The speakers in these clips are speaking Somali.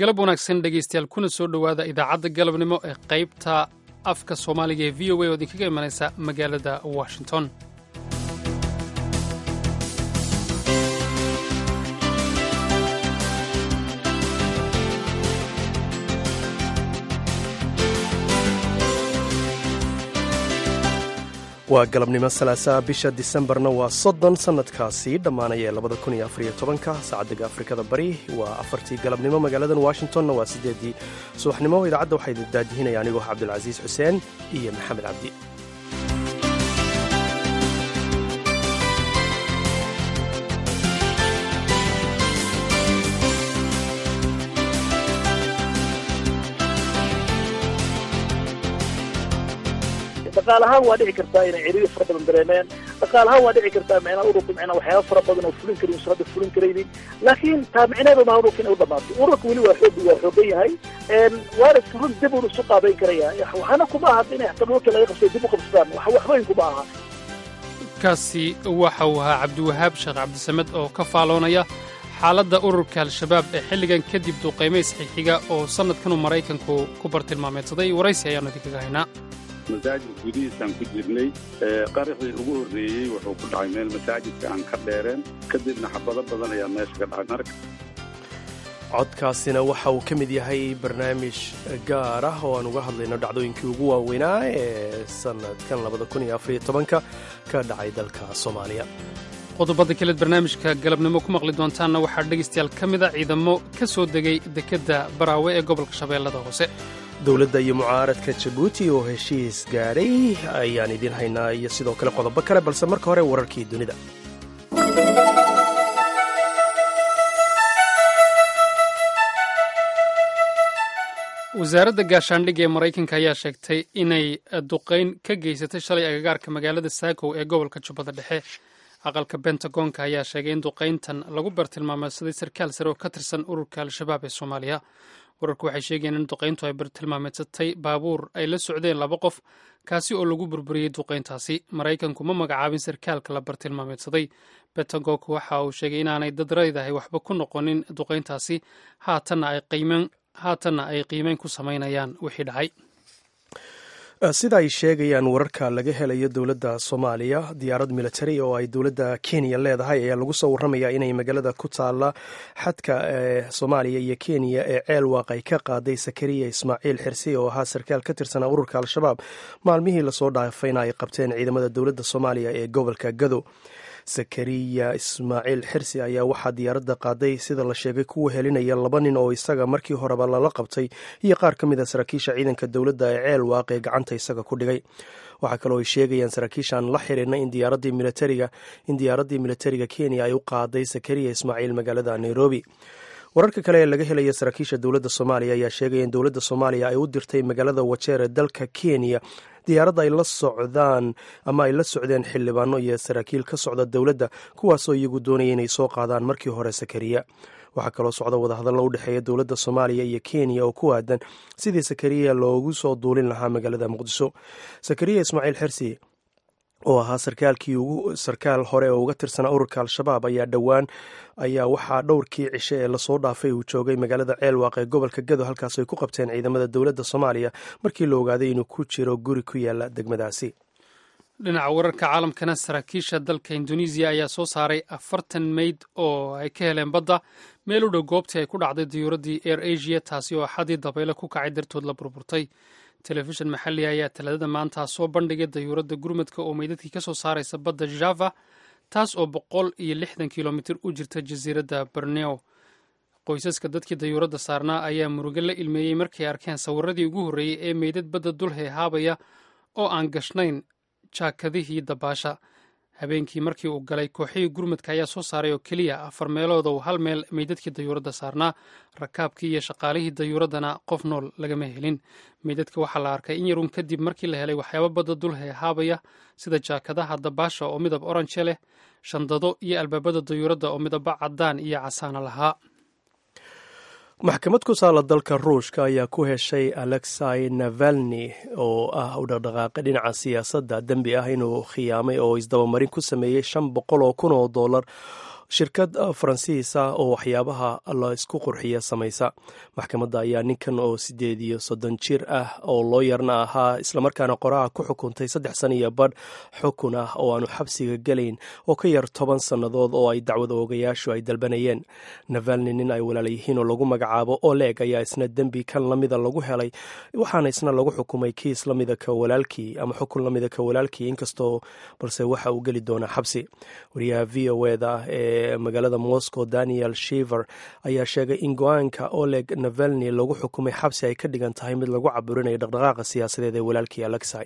galab wanaagsan dhegaystayaal kuna soo dhowaada idaacadda galabnimo ee qaybta afka soomaaliga ee v o a oo idinkaga imanaysa magaalada washington waa galabnimo salaasaa bisha disembarna waa soddon sannadkaasi dhammaanaya ee labada kun iyo afariyo tobanka saacaddiga afrikada bari waa afartii galabnimo magaaladan washingtonna waa siddeeddii subaxnimo idaacadda waxaa idin daadihinaya anigoo cabdulcasiis xuseen iyo maxamed cabdi dhaqaal ahaan waa dhici kartaa inay ciriiri fara badan dareemeen dhaqaal ahaan waa dhici kartaa micnaa ururka micnaa waxyaaba fara badan oo fulin karin usan hadda fulin karaynin laakiin taa micneedu maha ururka inay u dhamaatay ururka weli waa xoog waa xoogan yahay waana run dib uun isu qaabayn karaya waxaana kuma aha inay xataa dhulka laga qabsay dib u qabsadaan waxbayn kuma aha kaasi waxa uu ahaa cabdiwahaab sheekh cabdisamed oo ka faaloonaya xaaladda ururka al-shabaab ee xilligan kadib duuqaymays xixiga oo sannadkanuu maraykanku ku bartilmaameedsaday waraysi ayaannu idinkaga haynaa masaajidka gudihiisaan ku jirnay qaraxii ugu horreeyey wuxuu ku dhacay meel masaajidka aan ka dheereen kadibna xabado badan ayaa meesha ka dhacay marka codkaasina waxa uu ka mid yahay barnaamij gaar ah oo aan uga hadlayno dhacdooyinkii ugu waaweynaa ee sannadkan labada kun iyo afariyo tobanka ka dhacay dalka soomaaliya qodobada kaleed barnaamijka galabnimo ku maqli doontaanna waxaa dhegaystayaal ka mida ciidamo ka soo degay dekedda baraawe ee gobolka shabeellada hoose dowladda iyo mucaaradka jabuuti oo heshiis gaadhay ayaan idiin haynaa iyo sidoo kale qodobo kale balse marka hore wararkii dunida wasaaradda gaashaandhigga ee maraykanka ayaa sheegtay inay duqayn ka geysatay shalay agagaarka magaalada saakow ee gobolka jubbada dhexe aqalka bentagonka ayaa sheegay in duqayntan lagu bartilmaameedsaday sarkaal sare oo ka tirsan ururka al-shabaab ee soomaaliya wararku waxay sheegayeen in duqayntu ay bartilmaameedsatay baabuur ay la socdeen laba qof kaasi oo lagu burburiyey duqayntaasi maraykanku ma magacaabin sarkaalka la bartilmaameedsaday bentagonk waxa uu sheegay inaanay dad raydahay waxba ku noqonin duqayntaasi haatanna ay qiimeyn ku samaynayaan wixii dhacay sida ay sheegayaan wararka laga helayo dowladda soomaaliya diyaarad militari oo ay dowladda kenya leedahay ayaa lagu soo warramaya inay magaalada ku taalla xadka ee soomaaliya iyo kenya ee ceel waaq ay ka qaaday sakariya ismaaciil xirsi oo ahaa sarkaal ka tirsanaa ururka al-shabaab maalmihii lasoo dhaafayna ay qabteen ciidamada dowladda soomaaliya ee gobolka gado sakariya ismaaciil xirsi ayaa waxaa diyaaradda qaaday sida la sheegay kuwa helinaya laba nin oo isaga markii horeba lala qabtay iyo qaar ka mid a saraakiisha ciidanka dowladda ee ceel waaq ee gacanta isaga ku dhigay waxaa kaloo ay sheegayaan saraakiishaan la xiriirna in diyaaradii militariga in diyaaraddii militariga kenya ay u qaaday sakariya ismaaciil magaalada nairobi wararka kale ee laga helaya saraakiisha dowladda soomaaliya ayaa sheegaya in dowladda soomaaliya ay u dirtay magaalada wajeer ee dalka kenya diyaaradda ay la socdaan ama ay la socdeen xildhibaano iyo saraakiil ka socda dowladda kuwaasoo iyagu doonaya inay soo qaadaan markii hore sakariya waxaa kaloo socda wadahadallo u dhexeeya dowladda soomaaliya iyo kenya oo ku aadan sidii sakariya loogu soo duulin lahaa magaalada muqdisho sakariya ismaaciil xersi oo ahaa sarkaalkii ugu sarkaal hore oo uga tirsanaa ururka al-shabaab ayaa dhowaan ayaa waxaa dhowrkii cishe ee lasoo dhaafay uu joogay magaalada ceelwaaq ee gobolka gado halkaas ay ku qabteen ciidamada dowladda soomaaliya markii la ogaaday inuu ku jiro guri ku yaala degmadaasi dhinaca wararka caalamkana saraakiisha dalka indonesiya ayaa soo saaray afartan meyd oo ay ka heleen badda meel u dhow goobtii ay ku dhacday diyuuraddii air asia taasi oo axadii dabaylo ku kacay dartood la burburtay telefishin maxalliga ayaa talaadada maanta soo bandhigay dayuuradda gurmadka oo meydadkii ka soo saaraysa badda java taas oo boqol iyo lixdan kilomitir u jirta jasiiradda borneo qoysaska dadkii dayuuradda saarnaa ayaa murugo la ilmeeyey markay arkeen sawiradii ugu horreeyey ee meydad badda dul heehaabaya oo aan gashnayn jaakadihii dabaasha habeenkii markii uu galay kooxihii gurmadka ayaa soo saaray oo keliya afar meelood oo hal meel meydadkii dayuuradda saarnaa rakaabkii iyo shaqaalihii dayuuraddana qof nool lagama helin meydadka waxaa la arkay in yarun kadib markii la helay waxyaabo badda dul heehaabaya sida jaakadaha dabaasha oo midab orange leh shandado iyo albaabada dayuuradda oo midaba caddaan iyo casaana lahaa maxkamad ku saala dalka ruushka ayaa ku heshay alexei navalni oo ah u dhaqdhaqaaqay dhinaca siyaasadda dembi ah inuu khiyaamay oo isdabamarin ku sameeyey shan boqol oo kun oo dollar shirkad faransiis ah oo waxyaabaha la isku qurxiya samaysa maxkamadda ayaa ninkan oo sideed iyo soddon jir ah oo looyarna ahaa islamarkaana qoraha ku xukuntay saddex sana iyo badh xukun ah oo aanu xabsiga gelayn oo ka yar toban sannadood oo ay dacwada ogayaashu ay dalbanayeen navalni nin ay walaalayihiin oo lagu magacaabo oleg ayaa isna dembi kan lamida lagu helay waxaana isna lagu xukumay kiis lamida ka walaalkii ama xukun lamida ka walaalkii inkastoo balse waxa uu geli doonaa xabsi wariyaha v o eda ee magaalada moscow daniel shiver ayaa sheegay in go-aanka oleg navalni lagu xukumay xabsi ay ka dhigan tahay mid lagu caburinayo dhaqdhaqaaqa siyaasadeed ee walaalkii alexai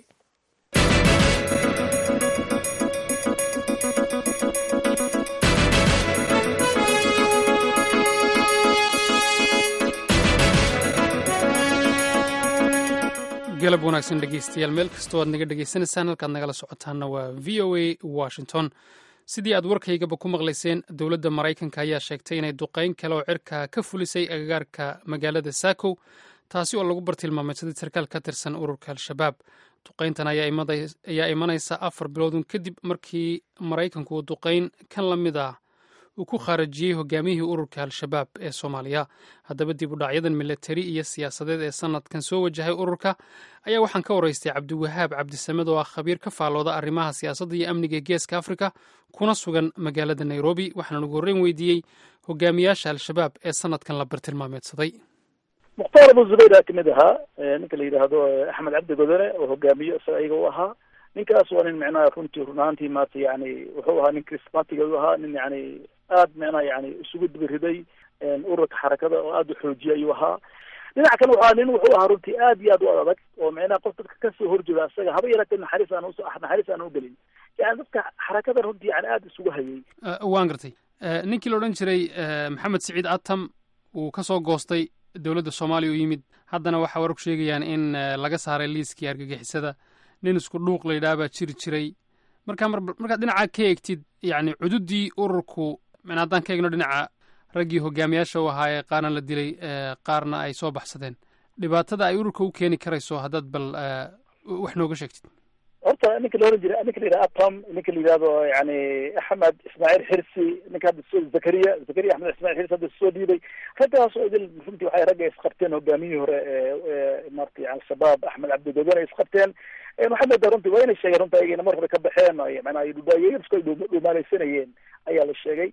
galab wanaagsan dhegeystayaal meel kastoo aad naga dhegeysanaysaan halkaad nagala socotaanna waa v o a washington sidii aad warkaygaba ku maqlayseen dowladda maraykanka ayaa sheegtay inay duqayn kale oo cirka ka fulisay agagaarka magaalada sakow taasi oo lagu bartilmaameysaday sarkaal ka tirsan ururka al-shabaab duqayntan ayaa imanaysa afar biloodun kadib markii maraykanku uu duqayn kan la mid ah uu ku khaarajiyey hogaamiyihii ururka al-shabaab ee soomaaliya haddaba dib u dhacyadan milatari iyo siyaasadeed ee sanadkan soo wajahay ururka ayaa waxaan ka waraystay cabdiwahaab cabdisamed oo ah khabiir ka faallooda arrimaha siyaasadda iyo amniga geeska afrika kuna sugan magaalada nairobi waxaan ugu horreyn weydiiyey hogaamiyaasha al-shabaab ee sanadkan la bartilmaameedsaday mukhtaar abu zubayr ka mid ahaa ninka la yidhaahdo axmed cabdi godone oo hogaamiyo isaga iyaga u ahaa ninkaas waa nin micnaha runtii run ahaantii maarata yani wuxuu ahaa nin chrismatiga u ahaa nin yani aad micnaha yani isugu dibiriday ururka xarakada oo aada u xoojiya ayuu ahaa dhinaca kan wuxu nin wuxuu ahaa runtii aad iyo aad u adag oo micnaha qof dadka kasoo horjeeda isaga haba yaraatee naxariis aan naxariis aan ugelin yani dadka xarakada runtii yani aada isugu hayay waan gartay ninkii la odhan jiray maxamed siciid atam uu kasoo goostay dowladda soomaaliya u yimid haddana waxaa wararku sheegayaan in laga saaray liiskii argagixisada nin isku dhuuq la yidhaha baa jiri jiray markaa mar markaad dhinacaa ka eegtid yacni cududdii ururku min haddaan ka eegno dhinaca raggii hogaamiyaasha u ahaa ee qaarna la dilay qaarna ay soo baxsadeen dhibaatada ay ururka u keeni karayso haddaad bal wax nooga sheegtid horta ninka la oran jiray ninka la yidhaha atom ninka la yidhahdo yani axmed ismaaciil xirsi ninka hadda soo zakariya zakariya axmed ismail xirsi hadda soo dhiibay raggaas oo idil runtii waxay ragga isqabteen hogaamiyihii hore ee marata yani al-shabaab axmed cabdigodon ay isqabteen waxaad moodaa runtii waa inay sheegeen runta ayagana mar hore ka baxeen manaa dhudaayeysku ay dhumaaleysanayeen ayaa la sheegay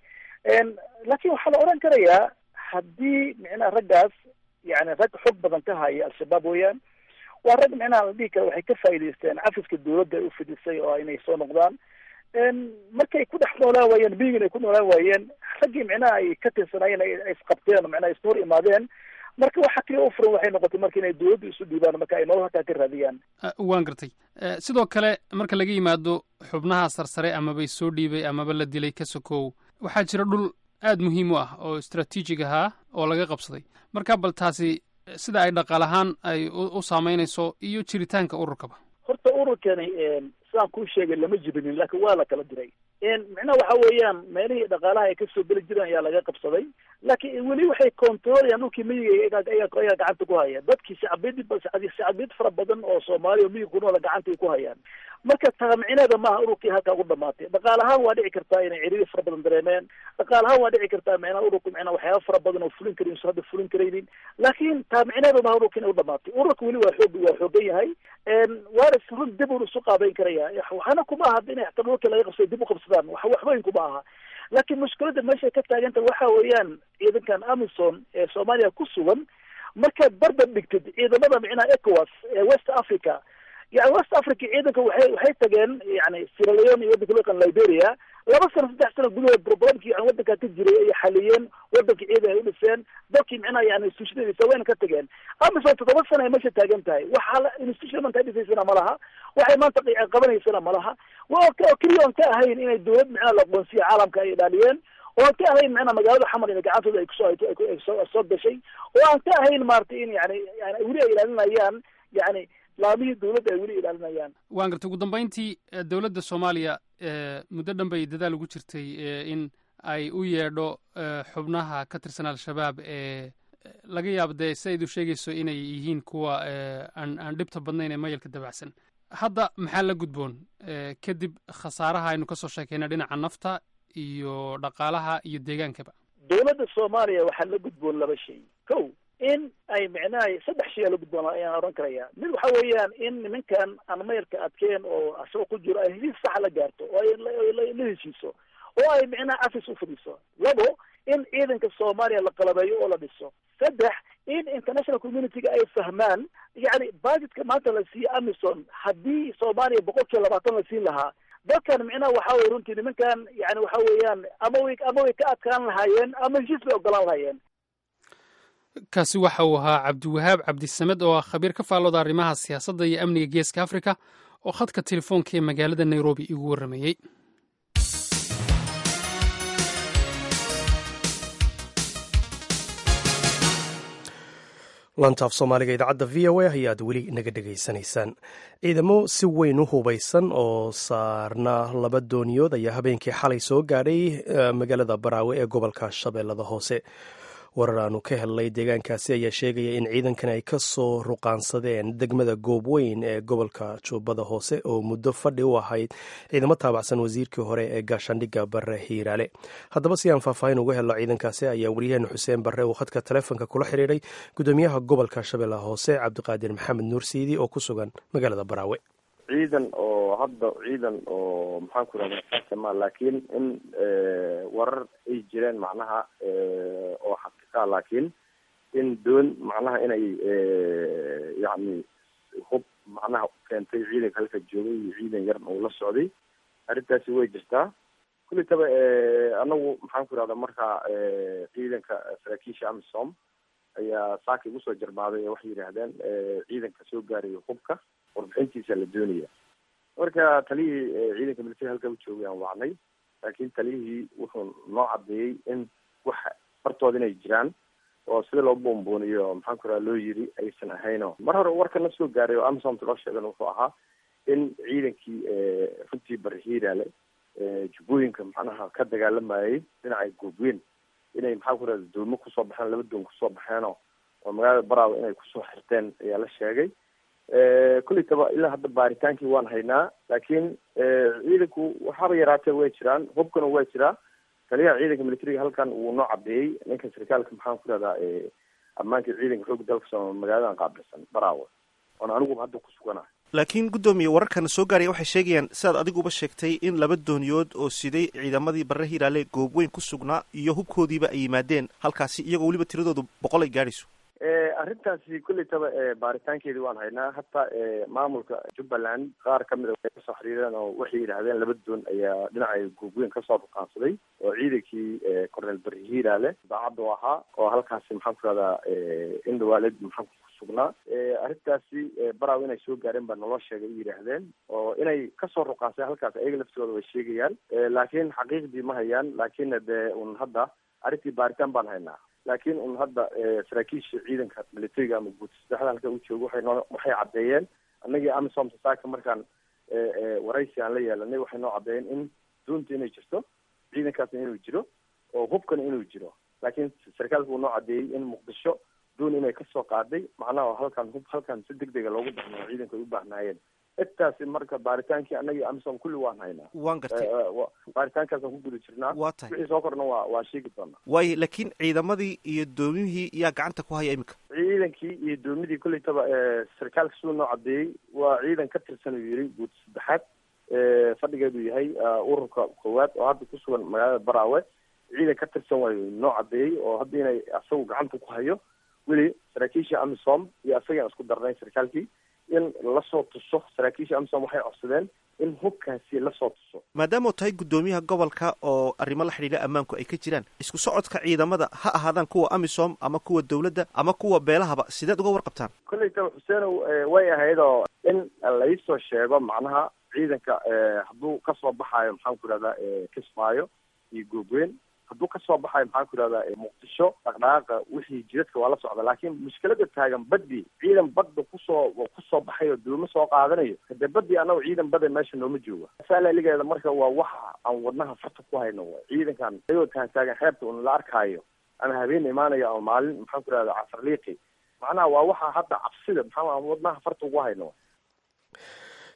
laakin waxaa la oran karayaa haddii micnaha raggaas yani rag xog badan ka haya al-shabaab weeyaan waa rag micnaha la dhihi kara waxay ka faa'idaysteen cafiska dawladda ay ufidisay oo inay soo noqdaan markay ku dhex noolaan waayeen bigin ay ku noolaan waayeen raggii micnaha ay ka tirsanaayeen ay isqabteen micnaha isku hor imaadeen marka waxa kaliya u furan waxay noqotay marka inay dawladda isu dhiibaan marka ay nolol halkaa ka raadiyaan waan gartay sidoo kale marka laga yimaado xubnaha sarsare amaba soo dhiibay amaba la dilay ka sokow waxaa jira dhul aad muhiim u ah oo istraatiijig ahaa oo laga qabsaday marka bal taasi sida ay dhaqaal ahaan ay u saameynayso iyo jiritaanka ururkaba horta ururkani sidaan kuu sheegay lama jibinin laakiin waa la kala diray micnaha waxa weeyaan meelihii dhaqaalaha ay kasoo geli jireen ayaa laga qabsaday laakiin weli waxay controlayaan dhulkii miyiga ayaa gacanta ku haya dadkii shacbiyad shacbiyad fara badan oo soomaaliya miyiga ku noola gacantay ku hayaan marka taamicineeda maaha ururkii halkaa ugu dhamaatay dhaqaal ahaan waa dhici kartaa inay ciriiri fara badan dareemeen dhaqaal ahaan waa dhici kartaa micnaha ururku micnaha waxyaaba fara badan oo fulin karin usan hadda fulin karaynin laakiin taamicineeda maaha ururka inay u dhamaatay ururka weli waa xoog waa xoogan yahay waana run dib un isu qaabeyn karaya waxaana kuma aha inay xataa dhulka laga qabsado dib u qabsadaan wax waxweyn kuma aha laakiin mushkiladda meeshay ka taaganta waxa weeyaan ciidankan amison ee soomaaliya ku sugan markaad barbar dhigtid ciidamada micnaha ecowas ee west africa yani west africa ciidanka waxay waxay tageen yani sierra leone iyo waddanka loo yaqaan liberia laba sano saddex sano gudahood problemkii yani waddankaa ka jiray ayay xaliyeen waddankii ciidan ay u dhiseen dalkii micnaha yani institutionadiisa wayna ka tageen amison toddoba sano ay meesha taagan tahay waxa institution maanta ay dhisaysana ma laha waxay maanta qabanaysana ma laha waa oo keliya oon ka ahayn inay dawlad micnaha la aqoonsiya caalamka ay ilaaliyeen oo aan ka ahayn micnaha magaalada xamar in gacantooda ay kusoo soo gashay oo aan ka ahayn maarata in yani yani weli ay ilaalinayaan yani laamihii dawladda ay weli ilaalinayaan waan gartay ugu dambeyntii dowladda soomaaliya muddo dhan bay dadaal ugu jirtay in ay u yeedho xubnaha ka tirsan al-shabaab ee laga yaabo dee si aydu sheegayso inay yihiin kuwa aan aan dhibta badnayn ee mayalka dabacsan hadda maxaa la gudboon kadib khasaaraha aynu kasoo sheekayna dhinaca nafta iyo dhaqaalaha iyo deegaankaba dowladda soomaaliya waxaa la gudboon laba shay kow in ay micnaha saddex shay aa la gudboon ayaan oran karaya mid waxa weeyaan in nimankan aan mayalka adkeen oo asagoo ku jiro ay heshiis saxa la gaarto oo ay la heshiiso oo ay micnaha afis u fadhiiso labo in ciidanka soomaaliya la qalabeeyo oo la dhiso saddex in international community-ga ay fahmaan yacni budgetka maanta la siiye amison haddii soomaaliya boqol kiiba labaatan la siin lahaa dalkan micnaha waxa weye runtii nimankan yani waxa weeyaan ama way ama way ka adkaan lahaayeen ama heshiis bay ogolaan lahaayeen kaasi waxa uu ahaa cabdiwahaab cabdisamed oo ah khabiir ka faallooda arrimaha siyaasadda iyo amniga geeska africa oo khadka telefoonka ee magaalada nairobi igu warramayey lantaaf soomaaliga idaacadda v o a ayaad weli naga dhegaysanaysaan ciidamo si weyn u hubaysan oo saarna laba dooniyood ayaa habeenkii xalay soo gaadhay magaalada baraawe ee gobolka shabeellada hoose warar aanu ka helnay deegaankaasi ayaa sheegaya in ciidankan ay ka soo ruqaansadeen degmada goobweyn ee gobolka jubbada hoose oo muddo fadhi u ahayd ciidamo taabacsan wasiirkii hore ee gaashaandhigga bare hiiraale haddaba si aan faahfaahin uga helno ciidankaasi ayaa waryaheena xuseen barre uu khadka taleefonka kula xidhiidhay gudoomiyaha gobolka shabeellaha hoose cabdiqaadir maxamed nuur siidi oo ku sugan magaalada baraawe ciidan oo hadda ciidan oo maxaan ku rahda kasama laakiin in warar ay jireen macnaha oo xaqiiqa laakiin in doon macnaha inay yacni hub macnaha keentay ciidanka halka joogay iyo ciidan yar uu la socday arrintaasi way jirtaa kulli taba anagu maxaan ku rahda marka ciidanka saraakiisha amisom ayaa saaka igu soo jarmaaday ee waxay yidhaahdeen ciidanka soo gaaraya hubka warbixintiisa la doonaya marka taliyihii ciidanka military halka u joogay aan wacnay laakiin taliyihii wuxuu noo cadeeyey in wax bartooda inay jiraan oo sida loo boonbooniyo maxaan ku raha loo yiri aysan ahayno mar hore warka na soo gaaray oo amsomta loo sheegan wuxuu ahaa in ciidankii runtii barihiiraale jubbooyinka macnaha ka dagaalamayay dhinacay goobweyn inay maxaan ku rahda doomo kusoo baxeen laba doon kusoo baxeenoo oo magaalada baraawe inay kusoo xirteen ayaa la sheegay kulli taba ilaa hadda baaritaankii waan haynaa laakiin ciidanku waxaaba yaraatee way jiraan hubkana waa jiraa taliyaha ciidanka militariga halkan wuu noo cadeeyey ninka sarkaalka maxaan ku rahdaa ammaanka ciidanka xooga dalka soomaaliya magaaladan qaabilsan baraawe oona aniguba hadda ku suganahay laakiin guddoomiye wararkana soo gaaraya waxay sheegayaan sidaad adiguba sheegtay in laba dooniyood oo siday ciidamadii barre hiiraale goobweyn ku sugnaa iyo hubkoodiiba ay yimaadeen halkaasi iyagoo weliba tiradoodu boqol ay gaadhayso arrintaasi kulli taba baaritaankeedii waan haynaa hataa maamulka jubbaland qaar kamid a way kasoo xiriireen oo waxay yidhaahdeen laba doon ayaa dhinaca goobweyn kasoo ruqaansaday oo ciidankii cornel bari hiiraale daacadda u ahaa oo halkaasi maxaan ku rahdaa indhawaaled maxaan ku sugnaa arrintaasi baraaw inay soo gaareen baa naloo sheegay u yidhaahdeen oo inay kasoo ruqaansay halkaas ayaga laftigooda way sheegayaan laakiin xaqiiqdii ma hayaan laakiin dee un hadda arrintii baaritaan baan haynaa laakiin un hadda saraakiisha ciidanka militariga ama guud saddexda halka u joogo waxay noo waxay caddeeyeen annagii amisom saaka markaan waraysi aan la yeelanay waxay noo caddeeyeen in doonta inay jirto ciidankaasna inuu jiro oo hubkana inuu jiro laakiin sarkaalku uu noo caddeeyey in muqdisho doon inay kasoo qaaday macnaha halkan hub halkan si deg dega loogu baxnayo ciidanka ay u baahnaayeen intaasi marka baaritaankii annagii amisom kulli waan haynaa waan gartay baaritaankaasaan ku guda jirnaa waa tahay wixii soo korna waa waa sheegi doonaa waayo laakiin ciidamadii iyo doomihii yaa gacanta ku haya iminka ciidankii iyo doomidii kulli taba sarkaalka siduu noo cadeeyey waa ciidan ka tirsan uu yiri guud saddexaad fadhigeedu yahay ururka koowaad oo hadda ku sugan magaalada baraawe ciidan ka tirsan waayo noo cadeeyey oo hadda inay asagu gacanta ku hayo weli saraakiisha amisom iyo asagaan isku darnay sarkaalkii in lasoo tuso saraakiisha amisom waxay codsadeen in hubkaasi lasoo tuso maadaama u tahay guddoomiyaha gobolka oo arrimo la xidhiidha ammaanku ay ka jiraan isku socodka ciidamada ha ahaadaan kuwa amisom ama kuwa dawladda ama kuwa beelahaba sideed uga warqabtaan kolley taba xuseenow way ahayd oo in laisoo sheego macnaha ciidanka hadduu kasoo baxaayo maxaan ku ihahdaa kismaayo iyo goobweyn hadduu kasoo baxayo maxaan ku ihahdaa muqdisho dhaqdhaqaaqa wixii jidadka waa la socda laakiin mushkilada taagan baddi ciidan badda kusoo kusoo baxayo doomo soo qaadanayo hadee baddi annago ciidan bada meesha nooma jooga saalaligeeda marka waa waxa aan wadnaha farta ku hayno ciidankan ayagoo tahan taagan xeebta un la arkaayo ama habeen imaanayo ama maalin maxaan ku ihahdaa casarliiqi macnaha waa waxa hadda cabsida maxaa wadnaha farta ugu hayno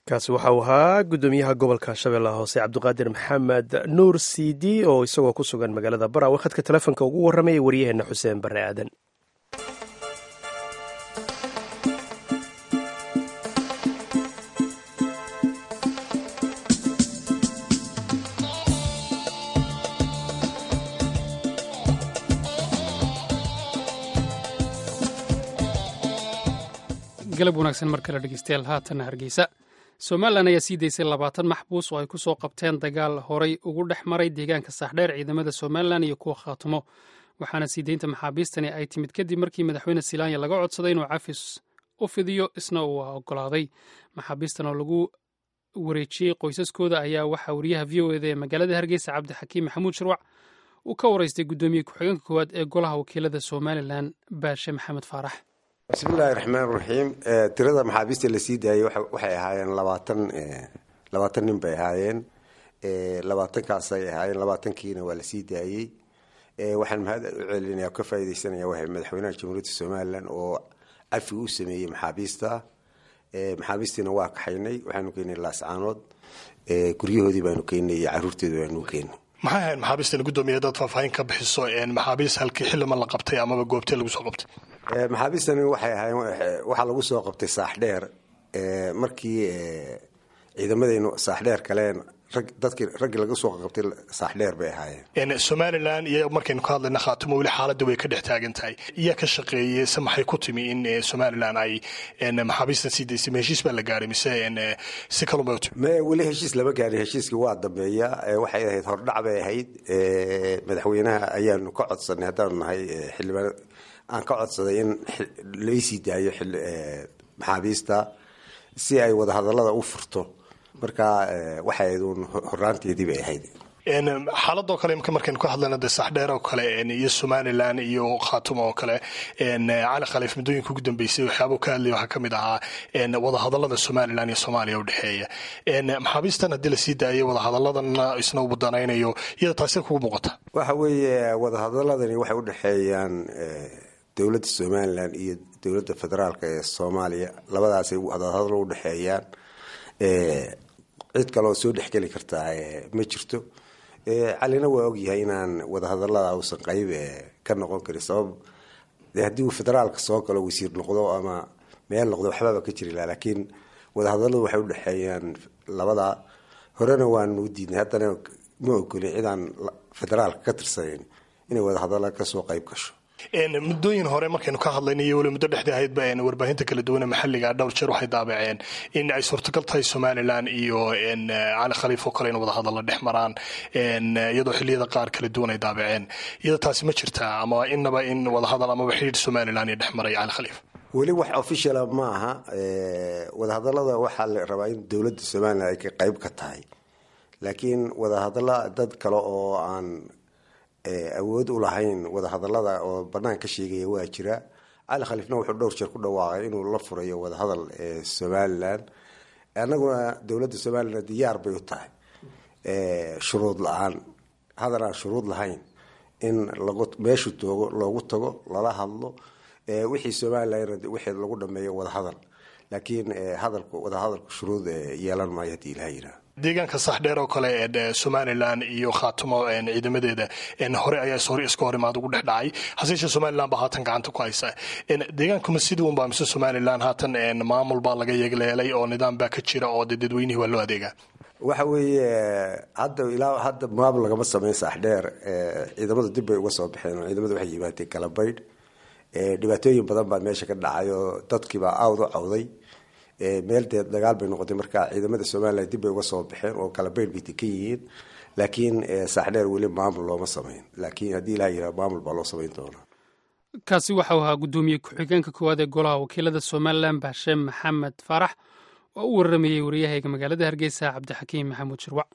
kaasi waxa uu ahaa guddoomiyaha gobolka shabeellaha hoose cabdiqaadir maxamed nuur cidi oo isagoo ku sugan magaalada barawe khadka telefoonka ugu warramaya waryaheena xuseen barre aadan galab wanaagsan mar kale dhegeystayaal haatanna hargeysa somalilan ayaa sii daysay labaatan maxbuus oo ay ku soo qabteen dagaal horay ugu dhex maray deegaanka saaxdheer ciidamada somalilan iyo kuwa khaatumo waxaana sii deynta maxaabiistani ay timid kadib markii madaxweyne silaanya laga codsaday inuu cafis u fidiyo isna uu ogolaaday maxaabiistan oo lagu wareejiyey qoysaskooda ayaa waxaa wariyaha v o eda ee magaalada hargeysa cabdixakiim maxamuud shirwac uu ka waraystay guddoomiye ku-xigeenka koowaad ee golaha wakiilada somalilan baashe maxamed faarax bismillahi raxmaan raxiim tirada maxaabiista la sii daayey waxay ahaayeen labaatan labaatan nin bay ahaayeen labaatankaasay ahaayeen labaatankiina waa la sii daayey waxaan mahad u celinaya ka faaideysanaya waa madaxweynaha jamhuuriyadda somalilan oo cafi u sameeyey maxaabiista maxaabiistiina waa kaxaynay waxaanu keenay laascaanood guryahoodii baanu keenay iyo caruurteeda baanu keenay maxay ahayd maxaabiistan guddoomiya dad faahfaahin ka bixiso maxaabiis halkii xildhima la qabtay amaba goobtee lagu soo qabtay maxaabiistani waxay ahaayeen waxaa lagu soo qabtay saaxdheer markii ciidamadaynu saaxdheer kaleen dadkii raggii laga soo qabtay saaxdheer bay ahaayeen somalilan iyo markaynu ka hadlayna khaatimo weli xaaladda way ka dhex taagan tahay iyaa ka shaqeeyey se maxay ku timi in somalilan ay maxaabiistan sii daysay ma heshiis baa la gaaray mise si kalunbay u timi me weli heshiis lama gaarin heshiiskii waa dambeeya waxay ahayd hordhac bay ahayd madaxweynaha ayaanu ka codsanay haddaanu nahay xildhibaan aan ka codsaday in laysii daayo maxaabiista si ay wadahadalada u furto marka waxay ahayd uun horaanteedii bay ahayd xaaladoo kale imka markaynu ka hadlayna de saxdheer oo kale iyo somalilan iyo khaatumo oo kale cali khaliif muddooyinka ugu dambeysay waxyaabuu ka hadlaya waxaa kamid ahaa wadahadalada somalilan iyo soomaaliya udhexeeya maxaabiistan haddii lasii daayay wadahadaladana isna uu danaynayo iyada taasi kugu muuqata waxa weeye wadahadaladani waxay udhexeeyaan dowladda somalilan iyo dowladda federaalk ee soomaaliya labadaasay wadahadalo udhexeeyaan cid kaleoo soo dhexgeli kartaa ma jirto calina waa ogyahay inaan wadahadalada uusan qayb ka noqon karin sabab haddii uu federaalka soo galo wasiir noqdo ama meel noqdo waxbaba ka jiri laha laakiin wadahadaladu waxay udhexeeyaan labada horena waanu diidnay haddana ma ogolin cidaan federaalka ka tirsanayn inay wadahadala kasoo qayb gasho muddooyin hore markaynu ka hadlayna iyo weli muddo dhexdii ahaydba warbaahinta kala duwane maxalliga dhowr jeer waxay daabaceen in ay suurtagal tahay somalilan iyo cali khaliif oo kale in wadahadalla dhex maraan iyadoo xiliyada qaar kala duwan ay daabaceen iyada taasi ma jirtaa ama inaba in wadahadal amaba xidhiir somalilan iyo dhex maray cali khaliif weli wax officiala ma aha wadahadalada waxaa la rabaa in dowladda somalilan ay ka qayb ka tahay laakiin wadahadalla dad kale oo aan awood u lahayn wadahadalada oo banaan ka sheegaya waa jira cali khaliifna wuxuu dhowr jeer ku dhawaaqay inuu la furayo wadahadal somalilan annaguna dowladda somalilan diyaar bay u tahay shuruud la-aan hadal aan shuruud lahayn in meeshu toogo loogu tago lala hadlo wixii somalilan wixii lagu dhameeyo wadahadal laakiin hadalku wadahadalku shuruud yeelan maayo haddii ilaha yiraa deegaanka saxdheer oo kale ee somalilan iyo khaatumo ciidamadeeda hore ayaa hore iska hor imaad ugu dhex dhacay haseeshee somalilan baa haatan gacanta ku haysa deegaankuma sidii unbaa mise somalilan haatan maamul baa laga yeegleelay oo nidaam baa ka jira oo de dadweynihii waa loo adeegaa waxa weeye hadda ilaa hadda maamul lagama sameyn saxdheer ciidamadu dib bay uga soo baxeen ciidamadu waxay yimaadeen kalabaydh dhibaatooyin badan baa meesha ka dhacay oo dadkiibaa awd u cawday meel dee dagaal bay noqotay marka ciidamada somalilan dib bay uga soo baxeen oo kala bayr bay dekan yihiin laakiin saaxdheer weli maamul looma samayn laakiin haddii ilaha yihah maamul baa loo samayn doonaa kaasi waxau ahaa guddoomiye ku-xigeenka koowaad ee golaha wakiilada somalilan baashe maxamed faarax oo u waramayey wariyahayga magaalada hargeysa cabdixakiim maxamuud shirwac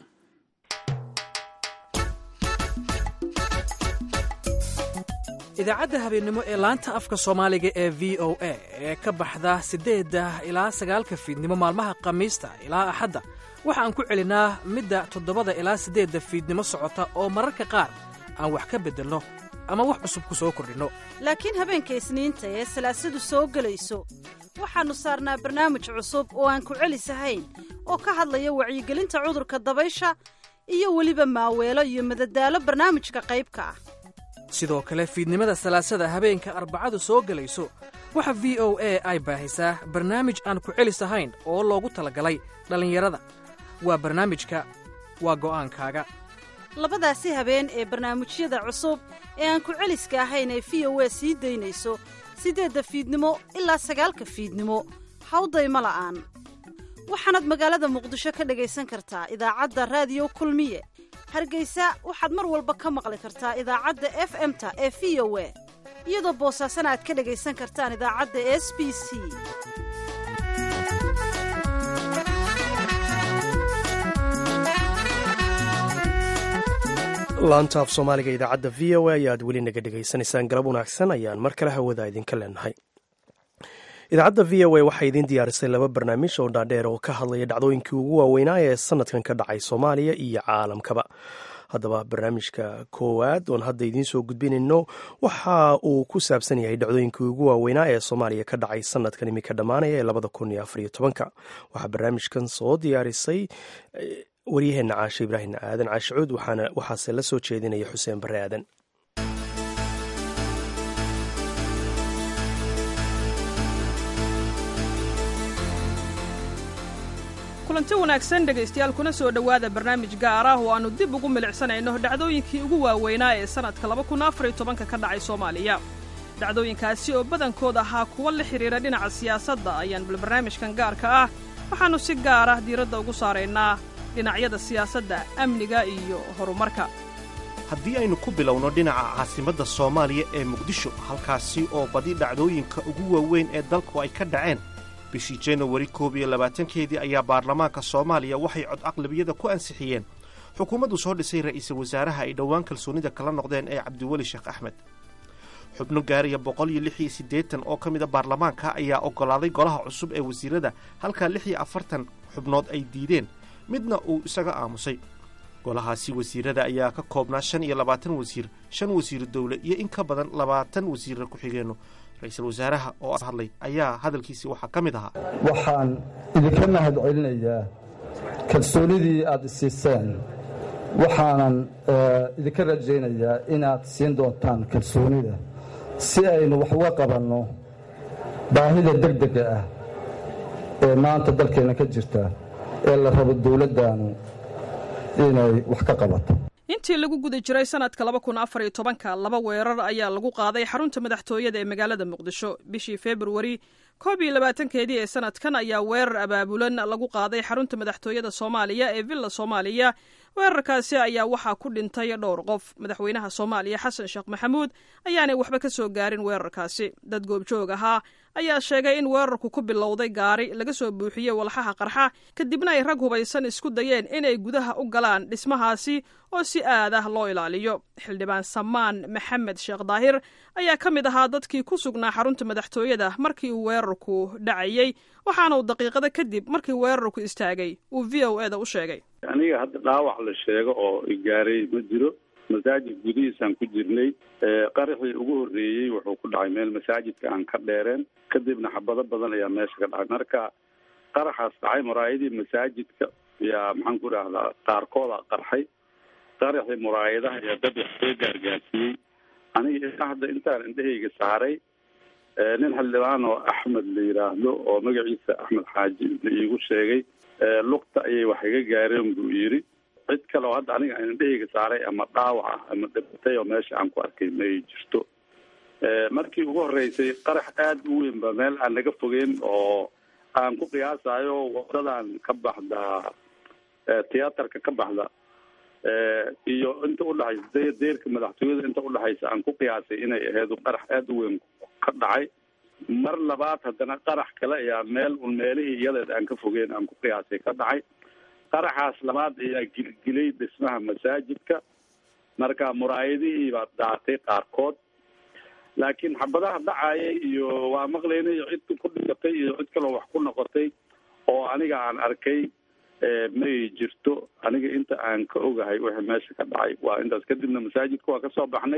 idaacadda habeennimo ee laanta afka soomaaliga ee v o a ee ka baxda siddeedda ilaa sagaalka fiidnimo maalmaha khamiista ilaa axadda waxa aan ku celinaa midda toddobada ilaa siddeedda fiidnimo socota oo mararka qaar aan wax ka beddelno ama wax cusub ku soo kordhinno laakiin habeenka isniinta ee salaasadu soo gelayso waxaannu saarnaa barnaamij cusub oo aan ku celisahayn oo ka hadlaya wacyigelinta cudurka dabaysha iyo weliba maaweelo iyo madadaalo barnaamijka qaybka ah sidoo kale fiidnimada salaasada habeenka arbacadu soo gelayso waxa v o a ay baahisaa barnaamij aan ku celisahayn oo loogu talagalay dhallinyarada waa barnaamijka waa go'aankaaga labadaasi habeen ee barnaamijyada cusub ee aan ku celiska ahayn ee v o a sii daynayso siddeedda fiidnimo ilaa sagaalka fiidnimo hawdayma la'aan waxaanaad magaalada muqdisho ka dhegaysan kartaa idaacadda raadiyo kulmiye hargeysa waxaad mar walba ka maqli kartaa idaacadda f m-ta ee v o a iyadoo boosaasana aad ka dhegaysan kartaan idaacadda s b c laanta af soomaaliga idaacadda v o a ayaad weli naga dhegaysanaysaan galab wanaagsan ayaan mar kale hawada idinka leenahay idaacadda v o a waxay idiin diyaarisay laba barnaamij oo dhaadheer oo ka hadlaya dhacdooyinkii ugu waaweynaa ee sanadkan ka dhacay soomaaliya iyo caalamkaba haddaba barnaamijka koowaad oon hadda idiin soo gudbinayno waxa uu ku saabsan yahay dhacdooyinkii ugu waaweynaa ee soomaaliya ka dhacay sanadkan iminka dhammaanaya ee labada kun iyo afariyo tobanka waxaa barnaamijkan soo diyaarisay waryaheena caashe ibraahim aadan caashicuud waxaase la soo jeedinaya xuseen bare aadan kulanti wanaagsan dhegaystayaal kuna soo dhowaada barnaamij gaar ah oo aannu dib ugu milicsanayno dhacdooyinkii ugu waaweynaa ee sannadka laba kun afar iyo tobanka ka dhacay soomaaliya dhacdooyinkaasi oo badankood ahaa kuwa la xidhiira dhinaca siyaasadda ayaan bal barnaamijkan gaarka ah waxaannu si gaar ah diiradda ugu saaraynaa dhinacyada siyaasadda amniga iyo horumarka haddii aynu ku bilowno dhinaca caasimadda soomaaliya ee muqdisho halkaasi oo badi dhacdooyinka ugu waaweyn ee dalku ay ka dhaceen bishii janawari koob iyo labaatankeedii ayaa baarlamaanka soomaaliya waxay cod aqlabiyada ku ansixiyeen xukuumaddu soo dhisay ra'iisul wasaaraha ay dhowaan kalsoonida kala noqdeen ee cabdiweli sheekh axmed xubno gaaraya boqol iyo lix iyo siddeetan oo ka mida baarlamaanka ayaa oggolaaday golaha cusub ee wasiirada halkaa lix iyo afartan xubnood ay diideen midna uu isaga aamusay golahaasi wasiirada ayaa ka koobnaa shan iyo labaatan wasiir shan wasiiru dowle iyo in ka badan labaatan wasiirra ku-xigeenno ra-iisul wasaaraha oo hadlay ayaa hadalkiisii waxaa ka mid ahaa waxaan idinka mahad celinayaa kalsoonidii aad isiiseen waxaanan idinka rajaynayaa inaad siin doontaan kalsoonida si aynu wax uga qabanno baahida degdega ah ee maanta dalkeenna ka jirta ee la rabo dowladdaanu inay wax ka qabato intii lagu guda jiray sanadka laba kun afar iyo tobanka laba weerar ayaa lagu qaaday xarunta madaxtooyada ee magaalada muqdisho bishii februari koob iyo labaatankeedii ee sanadkan ayaa weerar abaabulan lagu qaaday xarunta madaxtooyada soomaaliya ee villa soomaaliya weerarkaasi ayaa waxaa ku dhintay dhowr qof madaxweynaha soomaaliya xasan sheekh maxamuud ayaanay waxba ka soo gaarin weerarkaasi dad goobjoog ahaa ayaa sheegay in weerarku ku bilowday gaari laga soo buuxiyey walxaha qarxa kadibna ay rag hubaysan isku dayeen inay gudaha u galaan dhismahaasi oo si aad ah loo ilaaliyo xildhibaan samaan maxamed sheekh daahir ayaa ka mid ahaa dadkii ku sugnaa xarunta madaxtooyada markii uu weerarku dhacayey waxaana uu daqiiqada kadib markii weerarku istaagay uu v o eda u sheegay aniga hadda dhaawac la sheego oo igaaray ma jiro masaajid gudihiisaan ku jirnay qaraxii ugu horreeyey wuxuu ku dhacay meel masaajidka aan ka dheereen kadibna xabado badan ayaa meesha ka dhacay marka qaraxaas dhacay muraayadii masaajidka yaa maxaan ku idhaahdaa qaarkooda qarxay qaraxii muraayadaha ayaa dad wax soo gaargaarsiiyey aniga ilaa hadda intaan indhahayga saaray nin xildhibaan oo axmed la yidhaahdo oo magaciisa axmed xaaji la iigu sheegay lugta ayay wax iga gaareen buu yidhi cid kale oo hadda aniga indhahayga saaray ama dhaawac ah ama dhibatay oo meesha aan ku arkay ma ay jirto markii ugu horreysay qarax aada u weyn ba meel aan naga fogeyn oo aan ku qiyaasayo wadadan ka baxda tiyaatarka ka baxda iyo inta udhexaysa deerka madaxtooyada inta udhexaysa aan ku qiyaasay inay ahayd qarax aada u weyn ka dhacay mar labaad haddana qarax kale ayaa meel un meelihii iyadeed aan ka fogeyn aan ku qiyaasay ka dhacay qaraxaas labaad ayaa gilgilay dhismaha masaajidka marka muraayadihii baa daatay qaarkood laakiin xabadaha dhacaya iyo waa maqlaynay cid ku dhigatay iyo cid kaloo wax ku noqotay oo aniga aan arkay may jirto aniga inta aan ka ogahay wixii meesha ka dhacay waa intaas kadibna masaajidka waa kasoo baxnay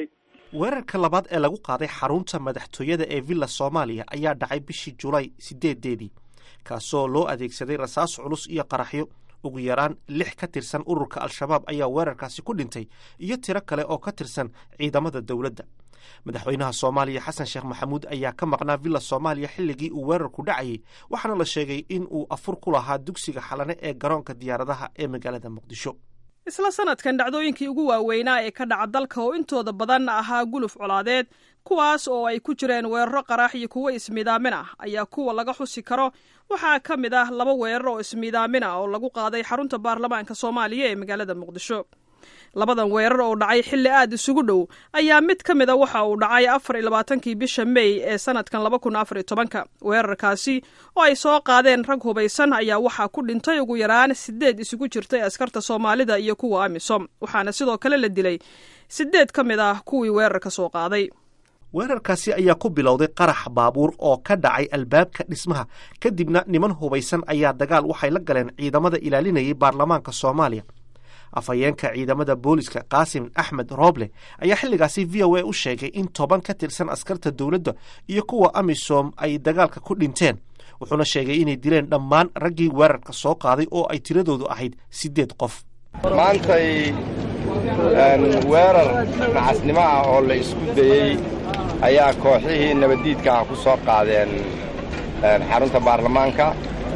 weerarka labaad ee lagu qaaday xarunta madaxtooyada ee villa soomaaliya ayaa dhacay bishii julaay sideedeedii kaasoo loo adeegsaday rasaas culus iyo qaraxyo ugu yaraan lix ka tirsan ururka al-shabaab ayaa weerarkaasi ku dhintay iyo tiro kale oo ka tirsan ciidamada dowladda madaxweynaha soomaaliya xasan sheekh maxamuud ayaa ka maqnaa villa soomaaliya xilligii uu weerarku dhacayay waxaana la sheegay in uu afur ku lahaa dugsiga xalane ee garoonka diyaaradaha ee magaalada muqdisho isla sanadkan dhacdooyinkii ugu waaweynaa ee ka dhaca dalka oo intooda badan ahaa guluf colaadeed kuwaas oo ay ku jireen weeraro qaraax iyo kuwo ismiidaamin ah ayaa kuwa laga xusi karo waxaa ka mid ah laba weerar oo ismiidaamin ah oo lagu qaaday xarunta baarlamaanka soomaaliya ee magaalada muqdisho labadan weerar oo dhacay xilli aad isugu dhow ayaa mid ka mid a waxa uu dhacay afar iyo labaatankii bisha mey ee sanadkan laba kun afar iyo tobanka weerarkaasi oo ay soo qaadeen rag hubaysan ayaa waxaa ku dhintay ugu yaraan sideed isugu jirtay askarta soomaalida iyo kuwa amisom waxaana sidoo kale la dilay sideed ka mid ah kuwii weerarka soo qaaday weerarkaasi ayaa ku bilowday qarax baabuur oo ka dhacay albaabka dhismaha kadibna niman hubaysan ayaa dagaal waxay la galeen ciidamada ilaalinayay baarlamaanka soomaaliya afhayeenka ciidamada booliska qaasim axmed rooble ayaa xilligaasi v o a u sheegay in toban ka tirsan askarta dowladda iyo kuwa amisom ay dagaalka ku dhinteen wuxuuna sheegay inay dileen dhammaan raggii weerarka soo qaaday oo ay tiradoodu ahayd siddeed qof maantay weerar nacasnimo ah oo la isku dayey ayaa kooxihii nabaddiidka ah ku soo qaadeen xarunta baarlamaanka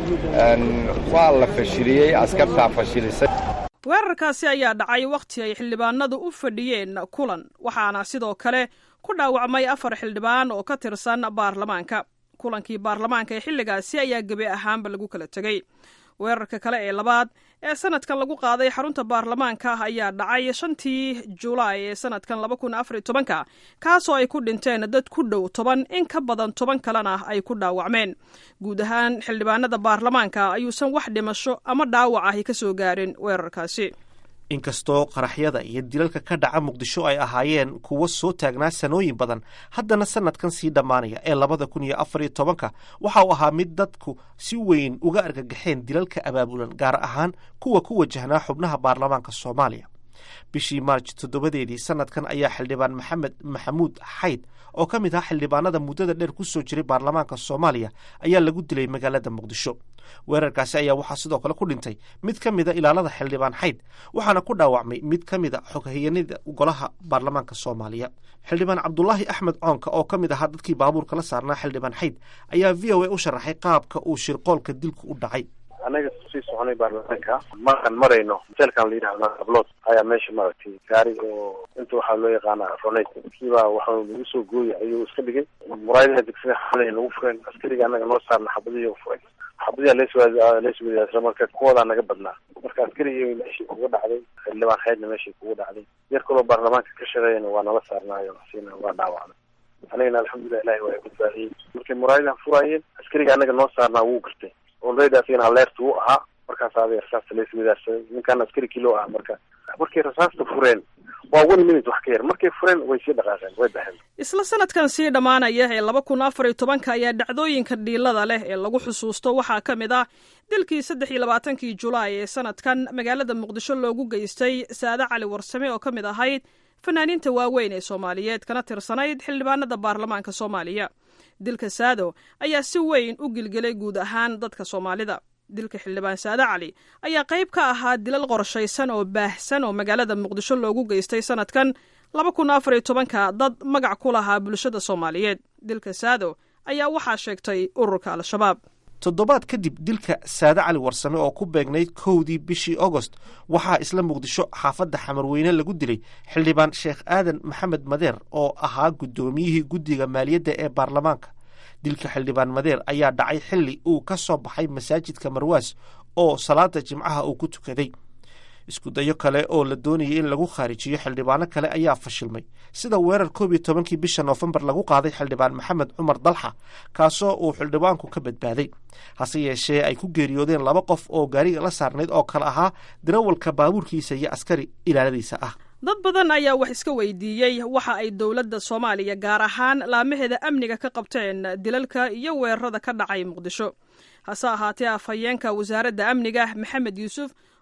waa la fashiliyey askartaa fashilisay weerarkaasi ayaa dhacay wakhti ay xildhibaanadu u fadhiyeen kulan waxaana sidoo kale ku dhaawacmay afar xildhibaan oo ka tirsan baarlamaanka kulankii baarlamaanka ee xilligaasi ayaa gebi ahaanba lagu kala tegey weerarka kale ee labaad ee sanadkan lagu qaaday xarunta baarlamaanka ayaa dhacay shantii julaay ee sanadkan laba kun afariy tobanka kaasoo ay ku dhinteen dad ku dhow toban in ka badan toban kalena ay ku dhaawacmeen guud ahaan xildhibaanada baarlamaanka ayuusan wax dhimasho ama dhaawac ahi ka soo gaarin weerarkaasi inkastoo qaraxyada iyo dilalka ka dhaca muqdisho ay ahaayeen kuwo soo taagnaa sanooyin badan haddana sanadkan sii dhammaanaya ee labada kun iyo afar iyo tobanka waxa uu ahaa mid dadku si weyn uga argagaxeen dilalka abaabulan gaar ahaan kuwa ku wajahnaa xubnaha baarlamaanka soomaaliya bishii maarj toddobadeedii sanadkan ayaa xildhibaan maxamed maxamuud xayd oo ka mid ah xildhibaanada muddada dheer ku soo jiray baarlamaanka soomaaliya ayaa lagu dilay magaalada muqdisho weerarkaasi ayaa waxaa sidoo kale ku dhintay mid ka mida ilaalada xildhibaan xayd waxaana ku dhaawacmay mid ka mida xoghayanida golaha baarlamaanka soomaaliya xildhibaan cabdulaahi axmed coonka oo ka mid ahaa dadkii baabuurka la saarnaa xildhibaan xayd ayaa v o a u sharaxay qaabka uu shirqoolka dilku u dhacay anaga sii soconay baarlamaanka markaan marayno hotelkan la yidhahda ablod ayaa meesha maaragtay gaari oo inta waxaa loo yaqaana ronate kiibaa waxa lagu soo gooyay ayuu iska dhigay muraayadaha degsiga xalay lagu fureen askariga anaga noo saarna xabadihi furay xabadiha leeswadaasla marka kuwadaa naga badnaa marka askarigii meeshii kuga dhacday xildhibaan xeydna meeshii kuga dhacday yar kaloo baarlamaanka ka shaqeeyana waa nala saarnaayo sina waa dhaawacnay anigana alxamdulilah ilahi waa badbaadiyey markay muraayadaha furaayeen askariga anaga noo saarnaa wuu gartay olreydaasina aleerta wuu ahaa markaas aday rasaasta laiswadaarsaday ninkaan askari kilo ah marka markay rasaasta fureen waa one minute wax ka yar markay fureen way sii dhaqaaqeen way baxeen isla sanadkan sii dhammaanaya ee laba kun afar iyo tobanka ayaa dhacdooyinka dhiilada leh ee lagu xusuusto waxaa ka mid ah dilkii saddex iyo labaatankii julaay ee sanadkan magaalada muqdisho loogu geystay saade cali warsame oo ka mid ahayd fanaaniinta waaweyn ee soomaaliyeed kana tirsanayd xildhibaanada baarlamaanka soomaaliya dilka saado ayaa si weyn u gilgelay guud ahaan dadka soomaalida dilka xildhibaan saade cali ayaa qayb ka ahaa dilal qorshaysan oo baahsan oo magaalada muqdisho loogu geystay sanadkan laba kun afar iyo tobanka dad magac ku lahaa bulshada soomaaliyeed dilka saado ayaa waxaa sheegtay ururka al-shabaab toddobaad kadib dilka saade cali warsame oo ku beegnayd kowdii bishii agost waxaa isla muqdisho xaafadda xamarweyne lagu dilay xildhibaan sheekh aadan maxamed madeer oo ahaa guddoomiyihii guddiga maaliyadda ee baarlamaanka dilka xildhibaan madeer ayaa dhacay xilli uu ka soo baxay masaajidka marwaas oo salaada jimcaha uu ku tukaday isku dayo kale oo la doonayay in lagu khaarijiyo xildhibaano kale ayaa fashilmay sida weerar koob iyo tobankii bisha noofembar lagu qaaday xildhibaan maxamed cumar dalxa kaasoo uu xildhibaanku ka badbaaday hase yeeshee ay ku geeriyoodeen laba qof oo gaariga la saarnayd oo kale ahaa darawalka baabuurkiisa iyo askari ilaaladiisa ah dad badan ayaa wax iska weydiiyey waxa ay dowladda soomaaliya gaar ahaan laamaheeda amniga ka qabteen dilalka iyo weerarada ka dhacay muqdisho hase ahaatee afhayeenka wasaaradda amniga maxamed yuusuf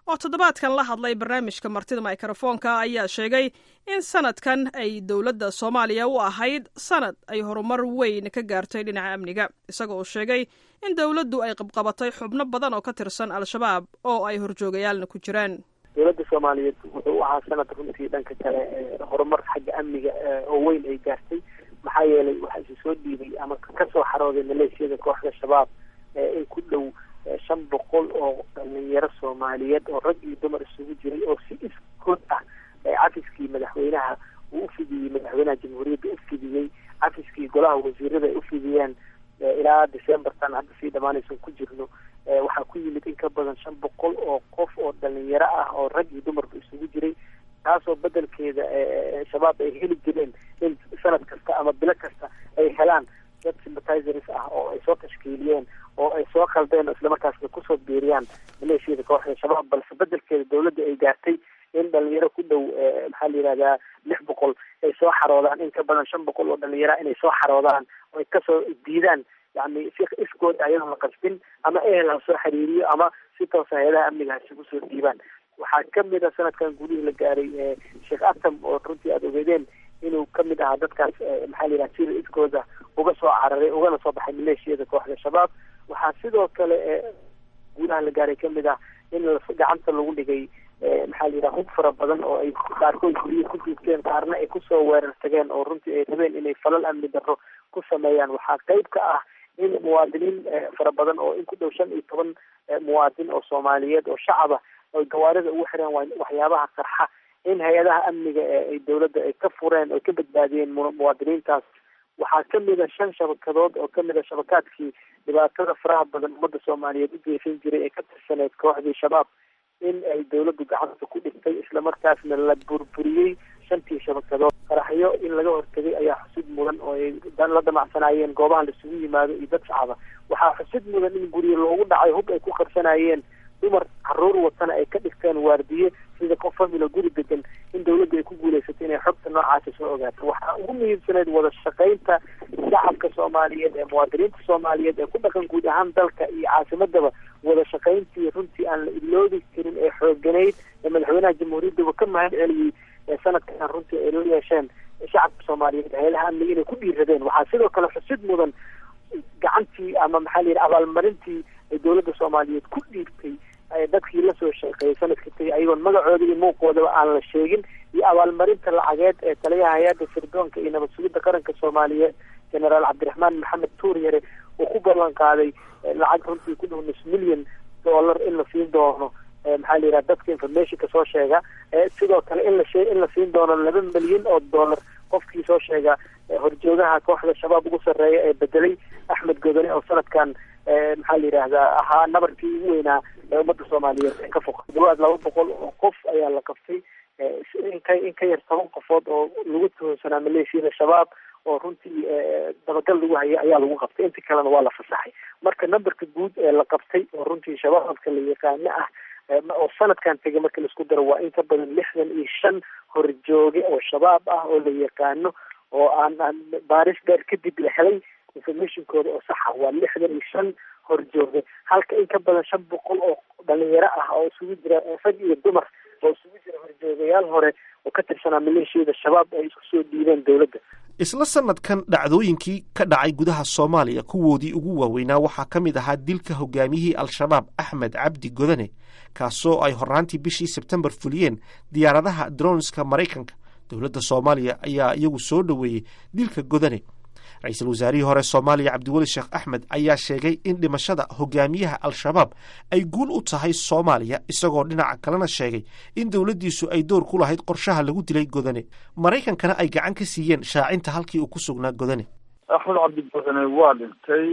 oo toddobaadkan la hadlay barnaamijka martida mikrofoonka ayaa sheegay in sanadkan ay dowladda soomaaliya u ahayd sanad ay horumar weyn ka gaartay dhinaca amniga isaga oo sheegay in dowladdu ay qabqabatay xubno badan oo ka tirsan al-shabaab oo ay horjoogayaalna ku jiraan dowladda soomaaliyeed wuxuu u ahaa sanad runtii dhanka kale horumar xagga amniga oo weyn ay gaartay maxaa yeelay waxaa isu soo dhiibay ama kasoo xarooday maleeshiyada kooxda shabaab in ku dhow shan boqol oo dhalinyaro soomaaliyeed oo rag iyo dumar isugu jiray oo si iskood ah cafiskii madaxweynaha uu ufidiyey madaxweynaha jamhuuriyadda ufidiyey cafiskii golaha wasiirada ay ufidiyeen ilaa decembertan hadda sii dhamaanaysan ku jirno waxaa ku yimid in ka badan shan boqol oo qof oo dhalinyaro ah oo rag iyo dumarba isugu jiray taasoo bedelkeeda shabaab ay heli jireen in sanad kasta ama bilo kasta ay helaan dad sympathizers ah oo ay soo tashkiiliyeen oo ay soo khaldeen islamarkaasna kusoo biiriyaan maleeshiyada kooxda shabaab balse bedelkeeda dowladda ay gaartay in dhalinyaro ku dhow maxaa la yihahdaa lix boqol ay soo xaroodaan in ka badan shan boqol oo dhalinyara inay soo xaroodaan oo ay kasoo diidaan yani si iskood ayadoon la qasbin ama ehel ha soo xiriiriyo ama si toosa hay-adaha amniga ha isugu soo dhiibaan waxaa kamid a sanadkan gudihii la gaaray sheekh atam oo runtii aada ogeedeen inuu kamid ahaa dadkaas maxaa la yidhaha sida iskooda uga soo cararay ugana soo baxay maleeshiyada kooxda shabaab waxaa sidoo kale gudaha la gaaray kamid ah in gacanta lagu dhigay maxaa la yidhaha hub fara badan oo ay qaarkood guryo ku duugteen qaarna ay kusoo weerar tageen oo runtii ay rabeen inay falal amni darro ku sameeyaan waxaa qeyb ka ah in muwaadiniin fara badan oo in ku dhow shan iyo toban muwaadin oo soomaaliyeed oo shacaba oy gawaarida ugu xireen waxyaabaha qarxa in hay-adaha amniga ay dowladda ay ka fureen oo ka badbaadiyeen muwaadiniintaas waxaa kamid a shan shabakadood oo kamid a shabakaadkii dhibaatada faraha badan ummadda soomaaliyeed u geysan jiray ee ka tirsaneyd kooxdii shabaab in ay dowladdu gacanta ku dhigtay islamarkaasna la burburiyey shantii shabakadood qaraxyo in laga hortagay ayaa xusid mudan oo ay la damacsanaayeen goobaha laisugu yimaado iyo dad shacaba waxaa xusid mudan in guryo loogu dhacay hub ay ku qarsanayeen dumar caruur watana ay ka dhigteen waardiye sida qof familo guri degan in dowladda ay ku guuleysatay inay xogta noocaasi soo ogaato waxaa ugu muhiimsaneyd wada shaqaynta shacabka soomaaliyeed ee muwaadiniinta soomaaliyeed ee ku dhaqan guud ahaan dalka iyo caasimadaba wada shaqayntii runtii aan la iloobi karin ee xooganayd ee madaxweynaha jamhuuriyaddaba ka mahad celiyey ee sanadkan runtii ay la yeesheen shacabka soomaaliyeed hay-adaha amniga inay ku dhiiradeen waxaa sidoo kale xusid mudan gacantii ama maxaa la yidhi abaalmarintii ay dowladda soomaaliyeed ku dhiibtay dadkii lasoo shaqeeyay sanadka tagay ayagoon magacooda iyo muuqoodaba aan la sheegin iyo abaalmarinta lacageed ee taliyaha hay-adda sirdoonka iyo nabad sugidda qaranka soomaaliyeed generaal cabdiraxmaan maxamed tuuryare uu ku ballan qaaday lacag runtii ku dhow nus milyan dollar in la siin doono maxaa la yidhaha dadka informationka soo sheega sidoo kale in la shee in la siin doono laba milyan oo dollar qofkii soo sheega horjoogaha kooxda shabaab ugu sarreeya ee bedelay axmed godone oo sanadkan maxaa la yidhaahdaa ahaa nabarkii ugu weynaa ee ummadda soomaaliyeed ee ka foqa dhawaad laba boqol oo qof ayaa la qabtay inka in ka yar toban qofood oo lagu tuhunsanaa maleeshiyada shabaab oo runtii dabagal lagu hayay ayaa lagu qabtay inta kalena waa la fasaxay marka numberka guud ee la qabtay oo runtii shabaabka la yaqaano ah oo sanadkan tegay marka laisku daro waa in ka badan lixdan iyo shan horjooge oo shabaab ah oo la yaqaano oo aan aan baaris dheer kadib la helay informationkooda oo saxa waa lixdan iyo shan horjooge halka in ka badan shan boqol oo dhalinyaro ah oo isugu jira rag iyo dumar oo isugu jira horjoogayaal hore oo ka tirsanaa maleeshiyada shabaab ay isku soo dhiibeen dowladda isla sanadkan dhacdooyinkii ka dhacay gudaha soomaaliya kuwoodii ugu waaweynaa waxaa ka mid ahaa dilka hogaamiyihii al-shabaab axmed cabdi godane kaasoo ay horraantii bishii sebtembar fuliyeen diyaaradaha dronska maraykanka dowladda soomaaliya ayaa iyagu soo dhoweeyey dilka godane ra-iisul wasaarihii hore soomaaliya cabdiweli sheekh axmed ayaa sheegay in dhimashada hogaamiyaha al-shabaab ay guul u tahay soomaaliya isagoo dhinaca kalena sheegay in dowladdiisu ay door ku lahayd qorshaha lagu dilay godane maraykankana ay gacan ka siiyeen shaacinta halkii uu ku sugnaa godane axmed cabdi godane waa dhintay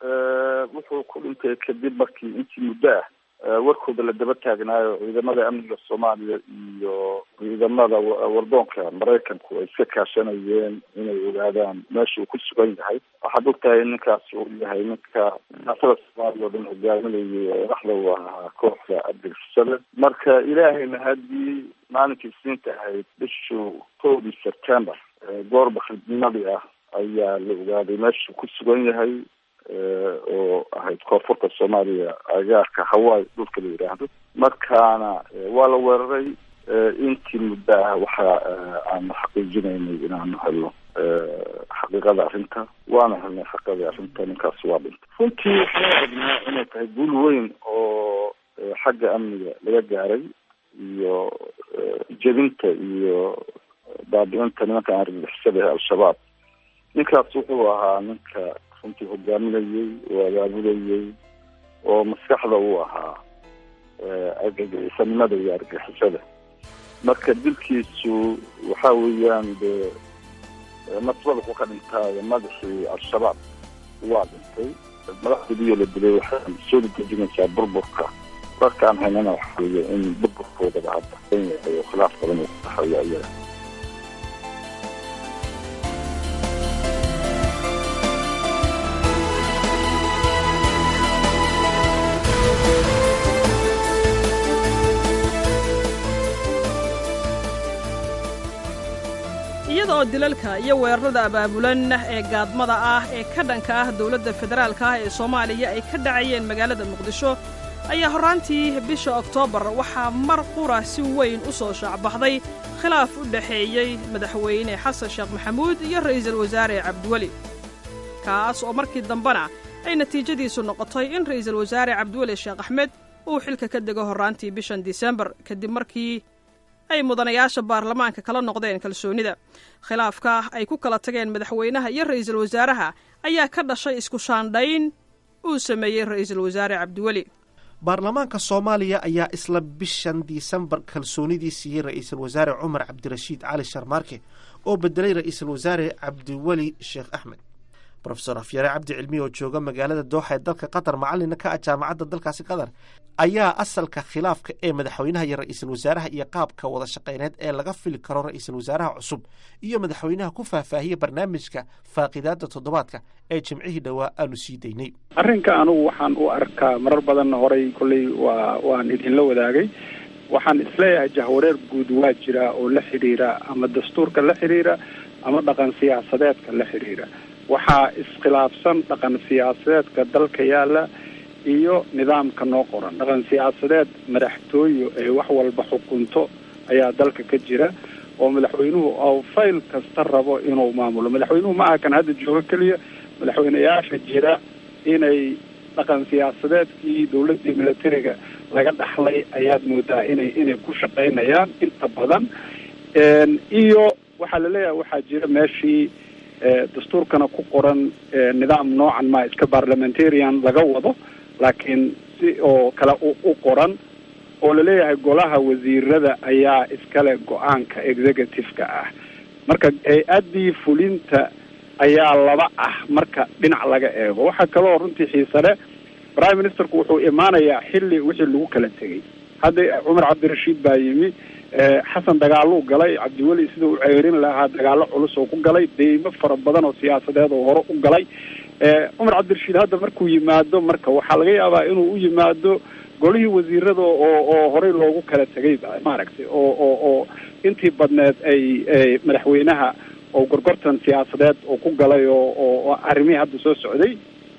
wuxuu ku dhintay kadib markii intii muddo ah warkooda la daba taagnaayo ciidamada amniga soomaaliya iyo ciidamada wardoonka maraykanku ay iska kaashanayeen inay ogaadaan meesha uu ku sugan yahay waxaad og tahay ninkaas uu yahay ninka siyaasada soomaaliya oo dhan hogaaminayay dhaxda u ahaa kooxda abdilfusale marka ilaahayna haddii maalinkii isniinta ahayd bishuu kowdii september goorba khidmadii ah ayaa la ogaaday meesha ku sugan yahay oo ahayd koonfurta soomaaliya agaarka hawaii dhulka la yidhaahdo markaana waa la weeraray intii muddo ah waxa aanu xaqiijinaynay inaanu helno xaqiiqada arrinta waana helnay xaqiiqadii arrinta ninkaas waa dhintay runtii waxaan aragnaa inay tahay guul weyn oo xagga amniga laga gaaray iyo jebinta iyo baabi-inta nimanka argagixisada ee al-shabaab ninkaas wuxuu ahaa ninka runtii hogaaminayey oo abaabulayey oo maskaxda uu ahaa argagixisanimada iyo argagixisada marka dilkiisu waxa weeyaan dee nasbada ku ka dhintaayo madaxii al-shabaab waa dhintay madaxdiiyo la dilay waxay soo dejinaysaa burburka markaan haynana waxa weeye in burburkoodaba hadda yahay oo khilaaf badan uu ku dhaxeeyo iyaga iyada oo dilalka iyo weerarada abaabulan ee gaadmada ah ee ka dhanka ah dowladda federaalka ah ee soomaaliya ay ka dhacayeen magaalada muqdisho ayaa horraantii bisha oktoobar waxaa mar qura si weyn u soo shaacbaxday khilaaf u dhexeeyey madaxweyne xasan sheekh maxamuud iyo ra'iisul wasaare cabdiweli kaas oo markii dambena ay natiijadiisu noqotay in ra'iisul wasaare cabdiweli sheekh axmed uu xilka ka dego horraantii bishan disembar kadib markii ay mudanayaasha baarlamaanka kala noqdeen kalsoonida khilaafka ay ku kala tageen madaxweynaha iyo ra'iisul wasaaraha ayaa ka dhashay isku shaandhayn uu sameeyey ra'iisul wasaare cabdiweli baarlamaanka soomaaliya ayaa isla bishan disembar kalsoonidii siiyey ra'iisul wasaare cumar cabdirashiid cali sharmaarke oo bedelay ra'iisul wasaare cabdiweli sheekh axmed rofesor afyare cabdi cilmi oo jooga magaalada dooxa ee dalka qatar macalina ka ah jaamacadda dalkaasi qatar ayaa asalka khilaafka ee madaxweynaha iyo ra'iisul wasaaraha iyo qaabka wada shaqeyneed ee laga fili karo ra'iisul wasaaraha cusub iyo madaxweynaha ku faahfaahiyey barnaamijka faaqidaada toddobaadka ee jimcihii dhowaa aanu sii daynay arrinka anugu waxaan u arkaa marar badanna horay kolley waa waan idinla wadaagay waxaan isleeyahay jahwareer guud waa jira oo la xidhiira ama dastuurka la xidhiira ama dhaqan siyaasadeedka la xidhiira waxaa iskhilaafsan dhaqan siyaasadeedka dalka yaala iyo nidaamka noo qoran dhaqan siyaasadeed madaxtooyo ee wax walba xukunto ayaa dalka ka jira oo madaxweynuhu oo fayl kasta rabo inuu maamulo madaxweynuhu ma aha kan hadda joogo keliya madaxweyneyaasha jira inay dhaqan siyaasadeedkii dawladdii militariga laga dhaxlay ayaad moodaa inay inay ku shaqaynayaan inta badan iyo waxaa laleeyahay waxaa jira meeshii dastuurkana ku qoran nidaam noocan ma iska parliamentarian laga wado laakiin si oo kale u qoran oo laleeyahay golaha wasiirada ayaa iskale go-aanka executive-ka ah marka hay-addii fulinta ayaa laba ah marka dhinac laga eego waxaa kaloo runtii xiisale prime ministerku wuxuu imaanayaa xilli wixii lagu kala tegay hadda cumar cabdirashiid baa yimi xasan dagaaluu galay cabdiweli sida uu ceerin lahaa dagaalo culus oo ku galay deymo fara badan oo siyaasadeed oo hore u galay cumar cabdirashiid hadda markuu yimaado marka waxaa laga yaabaa inuu u yimaado golihii wasiirada oo oo horey loogu kala tegay maaragtay oo oo oo intii badneed ay madaxweynaha oo gorgortan siyaasadeed oo ku galay oo oo arrimihii hadda soo socday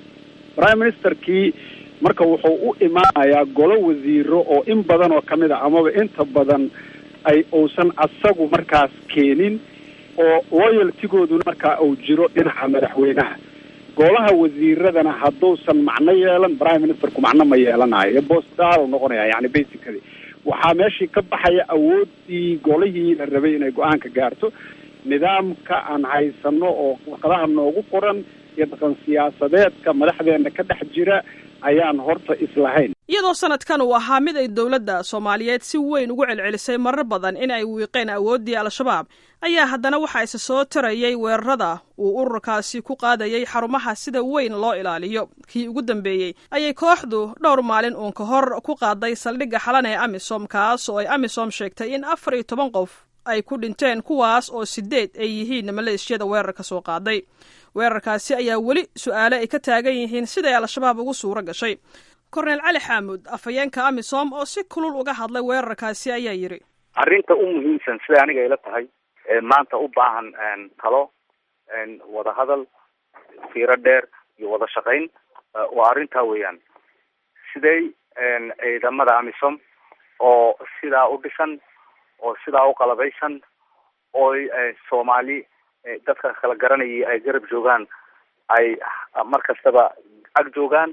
prime ministerkii marka wuxuu u imaanayaa golo wasiiro oo in badan oo kamid a amaba inta badan ay uusan asagu markaas keenin oo loyaltigooduna markaa uu jiro dhinaca madaxweynaha golaha wasiiradana hadduusan macno yeelan prime ministerku macno ma yeelanayo bostal noqonaya yani basically waxaa meeshii ka baxaya awoodii golihii la rabay inay go-aanka gaarto nidaamka aan haysano oo warqadaha noogu qoran iyo dhaqan siyaasadeedka madaxdeena ka dhex jira ayaan horta islahayn iyadoo sanadkan uu ahaa mid ay dowladda soomaaliyeed si weyn ugu celcelisay marar badan in ay wiiqeen awooddii al-shabaab ayaa haddana waxaa isa soo tarayay weerarada uu ururkaasi ku qaadayay xarumaha sida weyn loo ilaaliyo kii ugu dambeeyey ayay kooxdu dhowr maalin uun ka hor ku qaaday saldhigga xalan ee amisom kaas oo ay amisom sheegtay in afar iyo toban qof ay ku dhinteen kuwaas oo sideed ay yihiin maleeshiyada weerarka soo qaaday weerarkaasi ayaa weli su-aale ay ka taagan yihiin siday al-shabaab ugu suuro gashay korneel cali xaamud afhayeenka amisom oo si kulul uga hadlay weerarkaasi ayaa yidhi arrinta u muhiimsan siday aniga ila tahay maanta u baahan talo wadahadal fiiro dheer iyo wada shaqayn waa arrintaa weeyaan sidey ciidamada amisom oo sidaa u dhisan oo sidaa u qalabaysan ooy soomaali dadka kala garanayay ay garab joogaan ay mar kastaba ag joogaan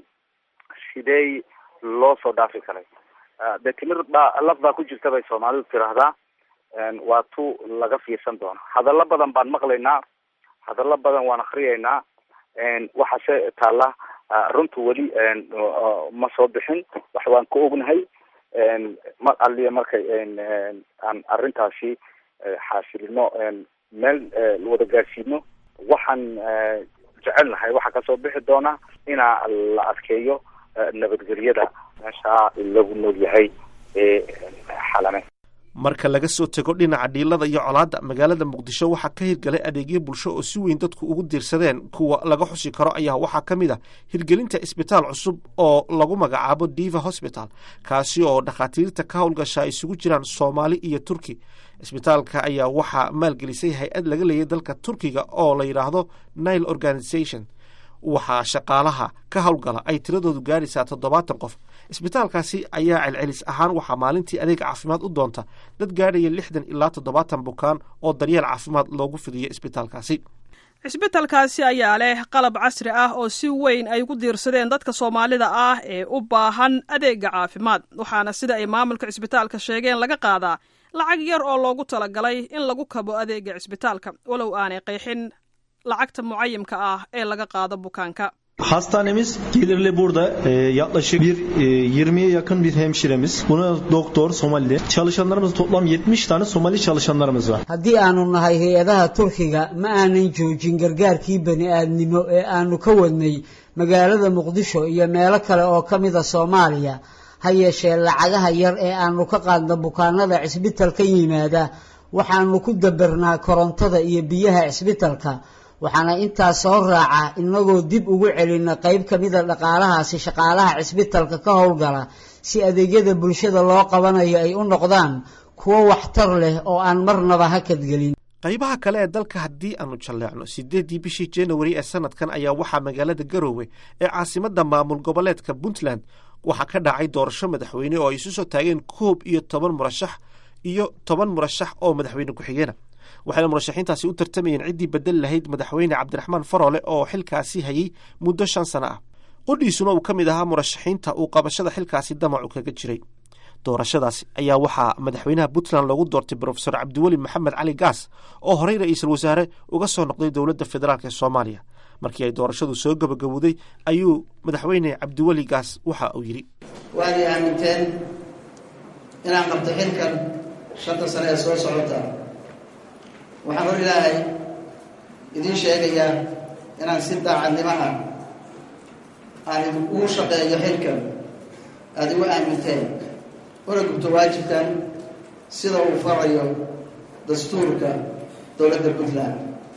sidey loo soo dhaafi karay de timir baa laf baa ku jirta bay soomaalidu tiraahdaa waa tu laga fiirsan doono hadallo badan baan maqlaynaa hadallo badan waan akriyaynaa waxaase taalla runtu weli ma soo bixin wax waan ka ognahay mar aliya markay aan arrintaasi xaasilino meel wada gaarsiino waxaan jecelnahay waxaa kasoo bixi doona inaa la adkeeyo nabadgelyada meesha lagu nool yahay ee xalame marka laga soo tego dhinaca dhiilada iyo colaadda magaalada muqdisho waxaa ka hirgalay adeegyo bulsho oo si weyn dadku ugu diirsadeen kuwa laga xusi karo ayaa waxaa ka mid a hirgelinta isbitaal cusub oo lagu magacaabo diva hosbital kaasi oo dhakhaatiirta ka howlgasha ay isugu jiraan soomaali iyo turki isbitaalka ayaa waxaa maalgelisay hay-ad laga leeyay dalka turkiga oo la yidhaahdo nile organization waxaa shaqaalaha ka howlgala ay tiradoodu gaaraysaa toddobaatan qof isbitaalkaasi ayaa celcelis ahaan waxaa maalintii adeeg caafimaad u doonta dad gaadhaya lixdan ilaa toddobaatan bukaan oo daryeel caafimaad loogu fidiyo isbitaalkaasi cisbitalkaasi ayaa leh qalab casri ah oo si weyn ay ugu diirsadeen dadka soomaalida ah ee u baahan adeega caafimaad waxaana sida ay maamulka cisbitaalka sheegeen laga qaadaa lacag yar oo loogu talagalay in lagu kabo adeega cisbitaalka walow aanay qeexin lacagta mucayimka ah ee laga qaado bukaanka Hastanemiz gelirli burada e, yaklaşık bir e, 20'ye yakın bir hemşiremiz. Buna doktor Somali. Çalışanlarımız toplam 70 tane Somali çalışanlarımız var. haddii aanu nahay hay-adaha turkiga ma aanan joojin gargaarkii bani aadnimo ee aanu ka wadnay magaalada muqdisho iyo meelo kale oo ka mida soomaaliya ha yeeshee lacagaha yar ee aanu ka qaadna bukaanada cisbitalka yimaada waxaanu ku dabernaa korontada iyo biyaha cisbitalka waxaana intaas soo raaca inagoo dib ugu celina qayb ka mida dhaqaalahaasi shaqaalaha cisbitalka ka howlgala si adeegyada bulshada loo qabanayo ay u noqdaan kuwo waxtar leh oo aan marnaba hakadgelin qaybaha kale ee dalka haddii aanu jalleecno sideeddii bishii januari ee sanadkan ayaa waxaa magaalada garoowe ee caasimadda maamul goboleedka puntland waxaa ka dhacay doorasho madaxweyne oo ay isu soo taageen koob iyo toban murashax iyo toban murashax oo madaxweyne ku-xigeena waxayna murashaxiintaasi u tartamayeen ciddii bedel lahayd madaxweyne cabdiraxmaan faroole oo xilkaasi hayay muddo shan sano ah qodhiisuna uu ka mid ahaa murashaxiinta uu qabashada xilkaasi damacu kaga jiray doorashadaasi ayaa waxaa madaxweynaha puntland loogu doortay brofesor cabdiweli maxamed cali gaas oo horey ra-iisul wasaare uga soo noqday dowladda federaalk ee soomaaliya markii ay doorashadu soo gabagabowday ayuu madaxweyne cabdiweli gaas waxa uu yidhi waad i aaminteen inaan qabto xilkan shanta sane ee soo socota waxaan hor ilaahay idiin sheegayaa inaan si daacadnimaha aan ugu shaqeeyo xilkan aada igu aaminteen una gubto waajibkan sida uu farayo dastuurka dowladda puntland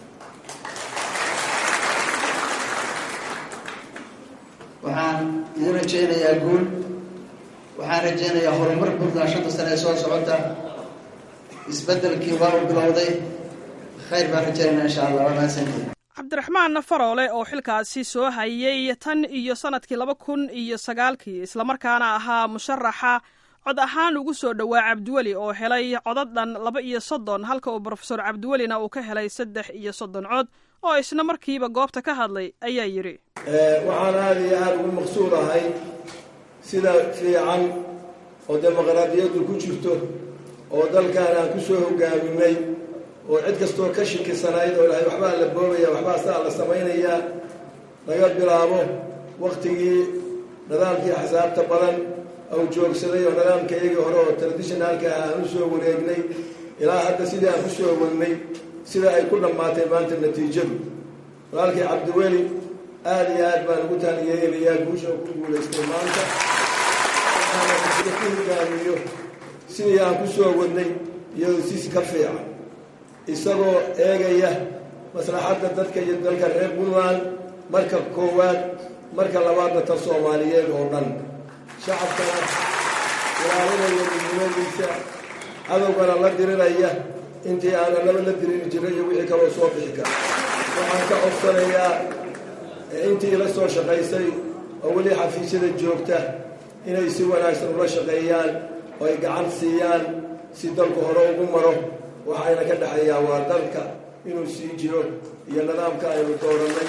waxaan idin rajaynayaa guul waxaan rajaynayaa horumar puntland shanta sane ee soo socota isbeddelkii waa u bilowday khayr baan rajaynaa insha allah waa mahadsantihin cabdiraxmaan faroole oo xilkaasi soo hayay tan iyo sanadkii laba kun iyo sagaalkii islamarkaana ahaa musharaxa cod ahaan ugu soo dhowaa cabdiweli oo helay codad dhan laba iyo soddon halka uu brofesor cabdiwelina uu ka helay saddex iyo soddon cod oo isna markiiba goobta ka hadlay ayaa yidhi waxaan aada iyo aada ugu maqsuudahay sida fiican oo dimuqraadiyaddu ku jirto oo dalkan aan ku soo hogaaminay oo cid kastoo ka shikisanayd oo ilahay waxbaa la boobaya waxbaa saa la samaynayaa laga bilaabo waktigii nidaamkii axsaabta badan au joogsaday oo nidaamka iyagii hore oo traditionalka ah aan u soo wareegnay ilaa hadda sidii aan ku soo wadnay sida ay ku dhammaatay maanta natiijadu walaalkii cabdiweli aada iyo aad baan ugu taaniyeelayaa guusha ku guulaystay maanta waxaana ku hogaamiyo sidii aan ku soo wadnay iyadoo sis ka fiican isagoo eegaya maslaxadda dadka iyo dalka reer puntland marka koowaad marka labaadna tan soomaaliyeed oo dhan shacabkana ilaalinaya midnimadiisa cadowgana la dirinaya intii aana laba la dirini jiray iyo wixii kaloo soo bixi kara waxaan ka codsanayaa intii ila soo shaqaysay oo weli xafiisyada joogta inay si wanaagsan ula shaqeeyaan oo ay gacan siiyaan si dalku hore ugu maro waxayna ka dhexeeyaa waa dalka inuu sii jiro iyo nidaamka aynu doorannay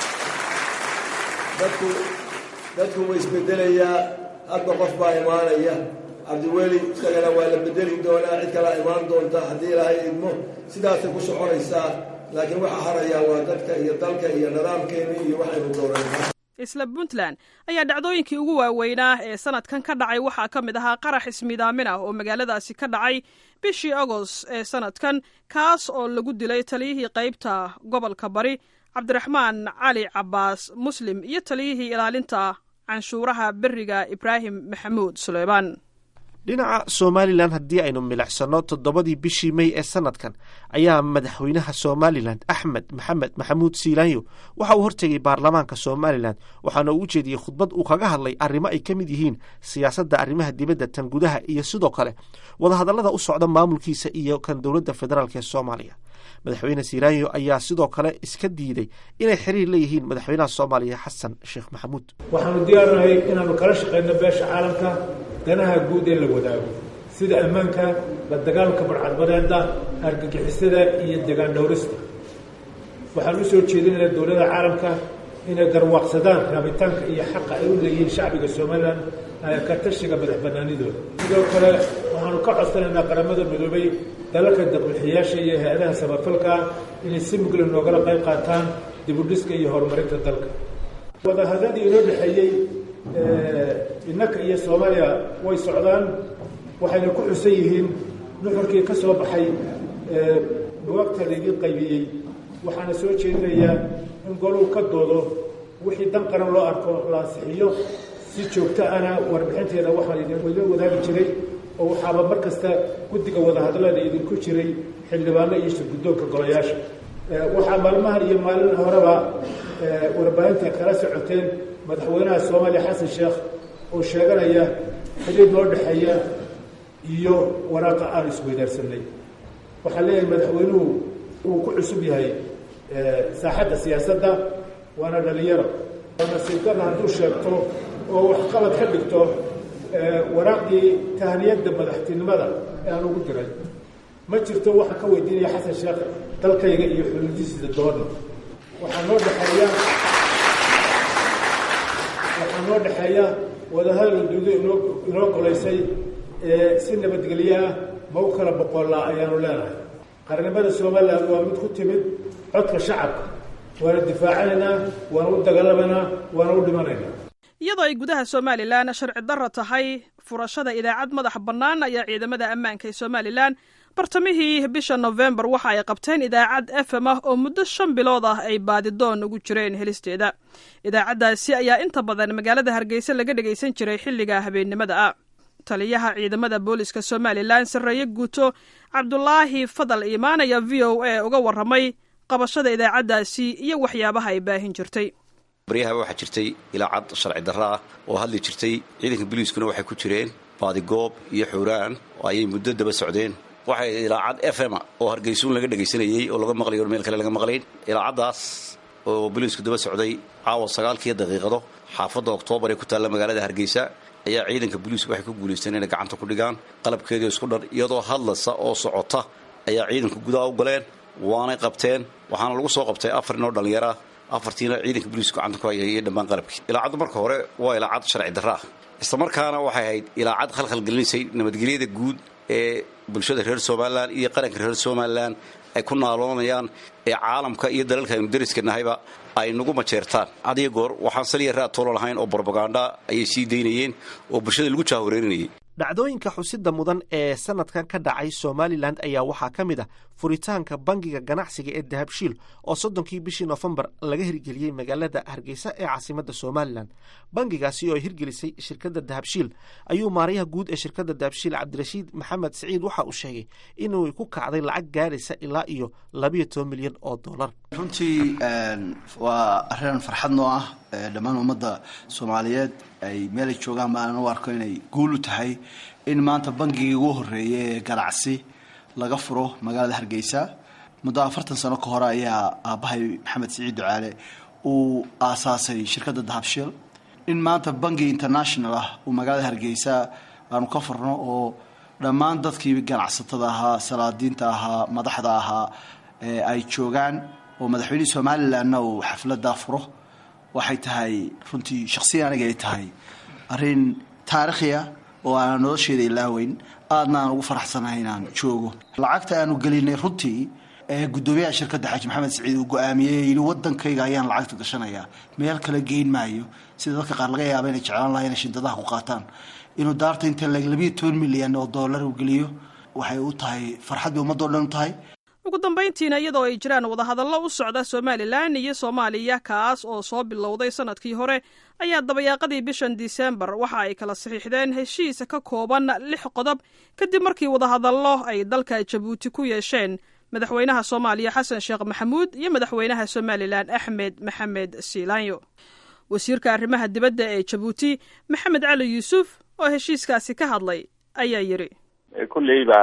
dadku dadku way isbedelayaa hadba qof baa imaanaya cabdiweli isagana waa la bedeli doonaa cid kalaa imaan doonta haddii ilaahay idmo sidaasay ku soconaysaa laakiin waxaa harayaa waa dadka iyo dalka iyo nidaamkeeni iyo waxaynu doorannay isla puntland ayaa dhacdooyinkii ugu waaweynaa ee sanadkan ka dhacay waxaa ka mid ahaa qarax ismidaamin ah oo magaaladaasi ka dhacay bishii agost ee sanadkan kaas oo lagu dilay taliyihii qaybta gobolka bari cabdiraxmaan cali cabaas muslim iyo taliyihii ilaalinta canshuuraha beriga ibraahim maxamuud suleymaan dhinaca somalilan haddii aynu milicsano toddobadii bishii mey ee sanadkan ayaa madaxweynaha somalilan axmed maxamed maxamuud siilaanyo waxa uu hortegay baarlamaanka somalilan waxaana uu u jeediyey khudbad uu kaga hadlay arrimo ay ka mid yihiin siyaasadda arrimaha dibadda tan gudaha iyo sidoo kale wadahadallada u socda maamulkiisa iyo kan dowladda federaalk ee soomaaliya madaxweyne siilaanyo ayaa sidoo kale iska diiday inay xiriir leeyihiin madaxweynaha soomaaliya xasan sheekh maxamuud waxaanu diyaarnahay inaanu kala shaqayno beesha caalamka danaha guud ee la wadaago sida ammaanka la dagaalka barcadbadeeda argagixisada iyo degaan dhowrista waxaan u soo jeedinaynaa dowladda caalamka inay garwaaqsadaan raabitaanka iyo xaqa ay u leeyihiin shacbiga somalilan ka tashiga madax banaanidooda sidoo kale waxaanu ka codsanaynaa qaramada midoobay dalalka daqbixiyaasha iyo hay-adaha samafalka inay si mugla noogala qayb qaataan dibudhiska iyo horumarinta dalka wadahadadii inoo dhexeeyey innaka iyo soomaaliya way socdaan waxayna ku xusan yihiin nuxurkii ka soo baxay buwagta laydin qaybiyey waxaana soo jeedinayaa in goluu ka doodo wixii dan qaran loo arko la ansixiyo si joogto ana warbixinteeda waxaan idin wadaagi jiray oo waxaaba mar kasta guddiga wadahadallada idinku jiray xildhibaano iyo shirguddoonka golayaasha waxaa maalmahan iyo maalin horeba warbaahinta kala socoteen madaxweynaha soomaaliya xasan sheekh oo sheeganaya xidhiid noo dhexeeya iyo waraaqa aan isweydaarsanay waxaan leeyahay madaxweynuhu uu ku cusub yahay saaxadda siyaasadda waana dhalinyaro nasiibkana hadduu sheegto oo waxqabad ka dhigto waraaqdii tahniyadda madaxtinimada ee aan ugu diray ma jirto waxaan ka weydiinaya xasan sheekh dalkayga iyo xuduudihiisa doona waxaa noo dhexeeya waxaa noo dhexeeya wadahadal uduudo inoo inoo golaysay ee si nabadgelyo ah ma u kala boqollaa ayaanu leenahay qarnimada somalilan waa mid ku timid codka shacabka waana difaacanaynaa waana u dagaalamaynaa waana u dhimanaynaa iyadoo ay gudaha somalilan sharci darro tahay furashada idaacad madax bannaan ayaa ciidamada ammaanka ee somalilan bartamihii bisha nofembar waxa ay qabteen idaacad f m ah oo muddo shan bilood ah ay baadidoon ugu jireen helisteeda idaacaddaasi ayaa inta badan magaalada hargeysa laga dhegaysan jiray xilliga habeennimada ah taliyaha ciidamada booliska somalilan sarreeye guuto cabdulaahi fadal iimaan ayaa v o a uga warramay qabashada idaacaddaasi iyo waxyaabaha ay baahin jirtay baryahaba waxaa jirtay ilaacad sharci darro ah oo hadli jirtay ciidanka biliiskuna waxay ku jireen baadigoob iyo xuuraan oo ayay muddo daba socdeen waxay ilaacad f m oo hargeysuun laga dhegaysanayey oo laga maqlayo meel kale laga maqlayn ilaacaddaas oo biliisku daba socday caawa sagaalkiiyo daqiiqado xaafadda oktoobar ee ku taalla magaalada hargeysa ayaa ciidanka booliisku waxay ku guulaysteen inay gacanta ku dhigaan qalabkeedii isku dhan iyadoo hadlasa oo socota ayaa ciidanka gudaha u galeen waanay qabteen waxaana lagu soo qabtay afar nin oo dhallinyara afartiina ciidanka booliisku gacanta ku hayay iyo dhammaan qalabkii ilaacaddu marka hore waa ilaacad sharci darra ah isla markaana waxay ahayd ilaacad khalkhalgelinaysay nabadgelyada guud ee bulshada reer somalilan iyo qaranka reer somalilan ay ku naaloonayaan ee caalamka iyo dalalka aynu dariska nahayba ay nagu majeertaan hadiyo goor waxaan saliya raad toolo lahayn oo barbaganda ayay sii daynayeen oo bulshada lagu jaahoreerinayay dhacdooyinka xusida mudan ee sanadkan ka dhacay somalilan ayaa waxaa ka mid ah furitaanka bangiga ganacsiga ee dahabshiil oo soddonkii bishii nofembar laga hirgeliyey magaalada hargeysa ee caasimadda somalilan bangigaasi oo ay hirgelisay shirkadda dahabshiil ayuu maarayaha guud ee shirkadda dahabshiil cabdirashiid maxamed siciid waxa uu sheegay inuu ku kacday lacag gaaraysa ilaa iyo labayo toban milyan oo dollar runtii waa arrin farxad noo ah dhammaan ummadda soomaaliyeed ay meelay joogaan ma aanan u arko inay guul u tahay in maanta bangigii ugu horreeyay ee ganacsi laga furo magaalada hargeysa muddo afartan sano ka hore ayaa aabbahay maxamed siciid ducaale uu aasaasay shirkadda dahabshil in maanta bangi international ah uu magaalada hargeysa aanu ka furno oo dhammaan dadkii ganacsatada ahaa salaadiinta ahaa madaxda ahaa ay joogaan oo madaxweynihii somalilanna uu xafladaa furo waxay tahay runtii shaksiya aniga ay tahay arrin taariikhiya oo aanan nolosheeda ilaaweyn aadna aan ugu faraxsanahay inaan joogo lacagta aanu gelinay runtii gudoomiyaha shirkadda xaaji maxamed saciid uu go-aamiyey yidhi wadankayga ayaan lacagta gashanayaa meel kale geyn maayo sida dadka qaar laga yaaba inay jeclaan laha inay shindadaha ku qaataan inuu daarta inta labiyo toban milyan oo dollar uu geliyo waxay u tahay farxad bay ummaddo dhan u tahay ugu dambayntiina iyadoo ay jiraan wadahadallo u socda somalilan iyo soomaaliya kaas oo soo bilowday sanadkii hore ayaa dabayaaqadii bishan disembar waxa ay kala saxiixdeen heshiis ka kooban lix qodob kadib markii wadahadallo ay dalka jabuuti ku yeesheen madaxweynaha soomaaliya xasan sheekh maxamuud iyo madaxweynaha somalilan axmed maxamed siilaanyo wasiirka arrimaha dibadda ee jabuuti maxamed cali yuusuf oo heshiiskaasi ka hadlay ayaa yidhi kolleyba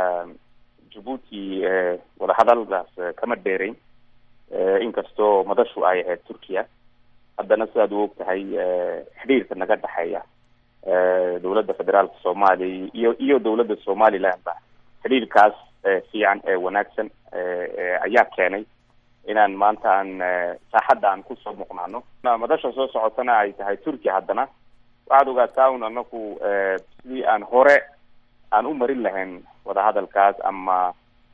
jabuuti wadahadaldaas kama dheerayn inkastoo madashu ay ahayd turkiya haddana sidaad u og tahay xidhiirka naga dhexeeya dowladda federaalka soomaaliya iyo iyo dowladda somalilandba xidhiirkaas fiican ee wanaagsan ayaa keenay inaan maanta aan saaxadda aan kusoo muuqnaano madasha soo socotana ay tahay turkiya haddana waxaad ogaataa un anaku sidii aan hore aan u marin lahayn wadahadalkaas ama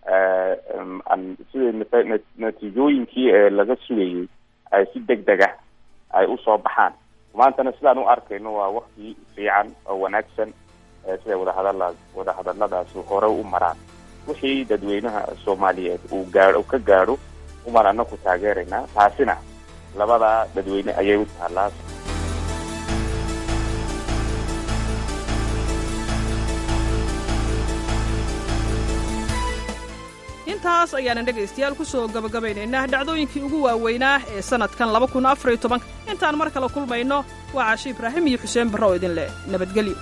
aan sida natiijooyinkii ee laga sugayay ay si deg deg ah ay usoo baxaan maantana sidaan u arkayno waa wakti fiican oo wanaagsan siday wadahadala wadahadaladaasi hore u maraan wixii dadweynaha soomaaliyeed uu gaao ka gaadho umaan anaku taageeraynaa taasina labada dadweyne ayay u taallaa intaas ayaanan dhegaystayaal ku soo gabagabaynaynaa dhacdooyinkii ugu waaweynaa ee sannadkan laba kun afariyo tobanka intaan mar kale kulmayno waa caashi ibraahim iyo xuseen barre oo idin leh nabadgelyo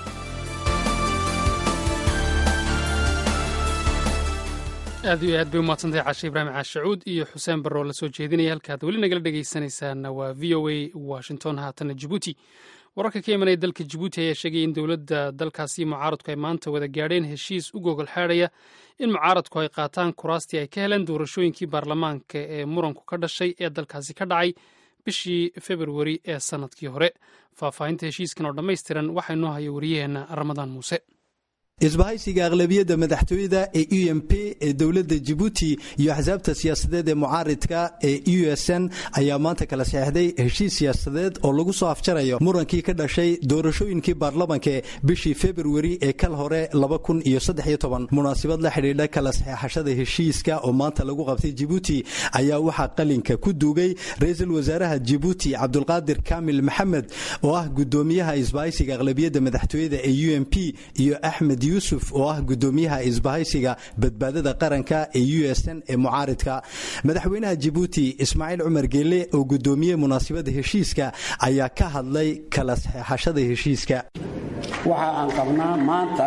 aad iyo aad bay u mahadsantahay cashe ibraahim caashacuud iyo xuseen barre oo la soo jeedinaya halkaad weli nagala dhegaysanaysaana waa v o a washington haatana jibuuti wararka ka imanaya dalka jibuuti ayaa sheegaya in dowladda dalkaasi mucaaradku ay maanta wada gaadheen heshiis u gogol xaadhaya in mucaaradku ay qaataan kuraastii ay ka heleen doorashooyinkii baarlamaanka ee muranku ka dhashay ee dalkaasi ka dhacay bishii februari ee sannadkii hore faahfaahinta heshiiskan oo dhammaystiran waxaa inoo haya wariyaheenna ramadaan muuse isbahaysiga aqlabiyadda madaxtooyada ee u m p ee dowladda jibuuti iyo axsaabta siyaasadeed ee mucaaridka ee u s n ayaa maanta kala saxeixday heshiis siyaasadeed oo lagu soo afjarayo murankii ka dhashay doorashooyinkii baarlamanka bishii februari ee kal hore munaasabad la xidhiidha kala saxeexashada heshiiska oo maanta lagu qabtay jibuuti ayaa waxaa qalinka ku duugay ra-iisul wasaaraha jibuuti cabdulqaadir kaamil maxamed oo ah gudoomiyaha isbahaysiga aqlabiyadda madaxtooyada ee u m p iyo axmed yuusuf oo ah gudoomiyaha isbahaysiga badbaadada qaranka ee u s n ee mucaaridka madaxweynaha jibuuti ismaaciil cumar geele oo gudoomiyey munaasabada heshiiska ayaa ka hadlay kala saxeexashada heshiiska waxa aan qabnaa maanta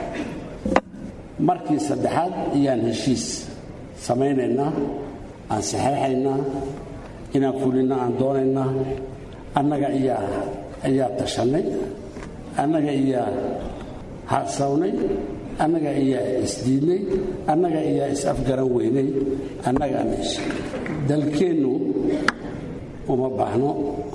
markii saddexaad ayaan heshiis samaynaynaa aan saxeexaynaa inaan fulinno aan doonaynaa annaga ayaa tashannay annaga iyaa hadsawnay annaga iyaa isdiidnay annaga iyaa is-afgaran weynay annagaan heshay dalkeennu uma baahno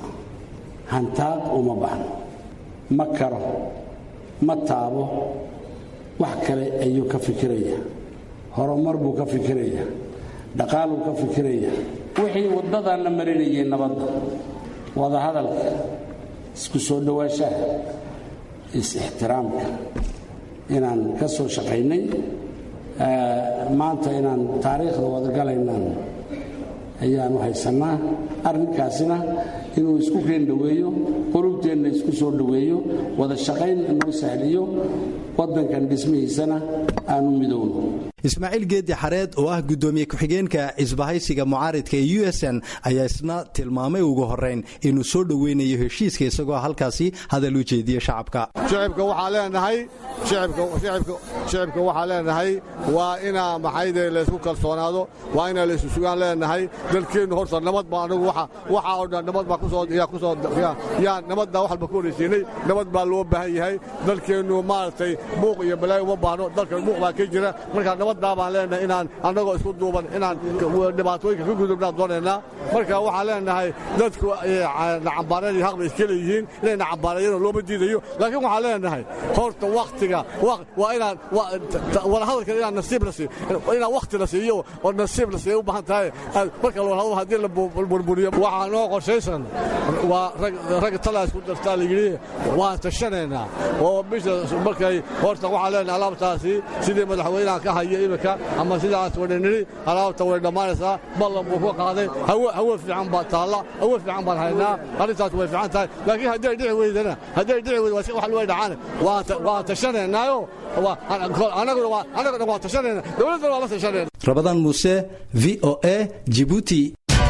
hantaaq uma baahno ma karo ma taabo wax kale ayuu ka fikiraya horumar buu ka fikiraya dhaqaaluu ka fikiraya wixii waddadan la marinayay nabadda wadahadalka isku soo dhowaanshaha is-ixtiraamka inaan ka soo shaqaynay maanta inaan taariikhda wadagalaynaan ayaanu haysannaa arrinkaasina inuu isku keen dhoweeyo qulubteenna isku soo dhoweeyo wada shaqayn inoo sahliyo waddankan dhismihiisana aanu midowno ismaaciil geedi xareed oo ah gudoomiye ku-xigeenka isbahaysiga mucaaridka ee u s n ayaa isna tilmaamay ugu horeyn inuu soo dhoweynayo heshiiska isagoo halkaasi hadal u jeediye shacabka shicibka waxaa leenahay shicibka waxaa leenahay waa inaa maxayde laysku kalsoonaado waa inaa laysu sugaan leenahay dalkeennu horta nabad baa anagu waxaa oo dhan nabad baa kusooyaa nabaddaa wax walba ku horaysiinay nabad baa loo baahan yahay dalkeennu maaragtay buuq iyo balaayo uma baahno dalkan buuq baa ka jira markaa nabaddaa baan leenahay inaan annagoo isku duuban inaan dhibaatooyinka ka gudubnaan doonaynaa marka waxaan leenahay dadku nacambaareyn haq bay iska leeyihiin inay nacambaareeyeen looma diidayo laakiin waxaan leenahay horta waktiga waa inaan wadahadalka inaan nasiib la siiyo inaan wakti la siiyo oo nasiib la siiyo u baahan tahay marka wadahadal haddii la burburiyo waxaa noo qorshaysan waa rag talaa isku dartaa la yidhi waan tashanaynaa oo bisha markay horta waxaan leenahay alaabtaasi sidii madaxweynaha ka haya iminka ama sidaas wadhaniri alaabta way dhammaanaysaa ballan buu ku qaaday hawe fiican baa taalla hawe fiican baan haynaa arrintaas way fiican tahay laakiin hadday dhici weydana hadday dhici weyda wax way dhacaan waan tashanaynaayoo annaguna waan tashanayna dowladdana waan la tashanayna rabadaan muuse v o a jibuuti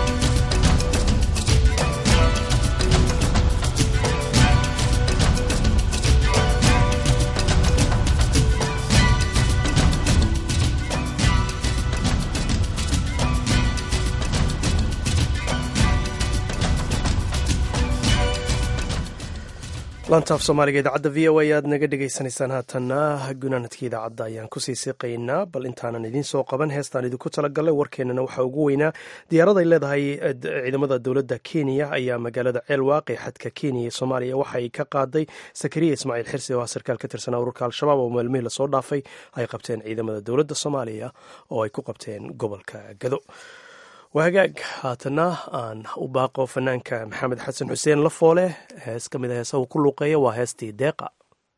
lantaaf soomaaliga idaacadda v o a aad naga dhegaysanaysaan haatanna gunaanadka idaacadda ayaan kusii siqaynaa bal intaanan idiin soo qaban heestaan idinku talagalay warkeennana waxaa ugu weynaa diyaarad ay leedahay ciidamada dowladda kenya ayaa magaalada ceelwaaq ee xadka kenya ee soomaaliya waxa ay ka qaaday sakariya ismaaciil xirsi oo ah sarkaal ka tirsanaa ururka al-shabaab oo maalmihii lasoo dhaafay ay qabteen ciidamada dowladda soomaaliya oo ay ku qabteen gobolka gado waa hagaag haatana aan u baaqo fanaanka maxamed xasan xuseen lafoole hees ka mid a heesaha uu ku luuqeeya waa heestii deeqa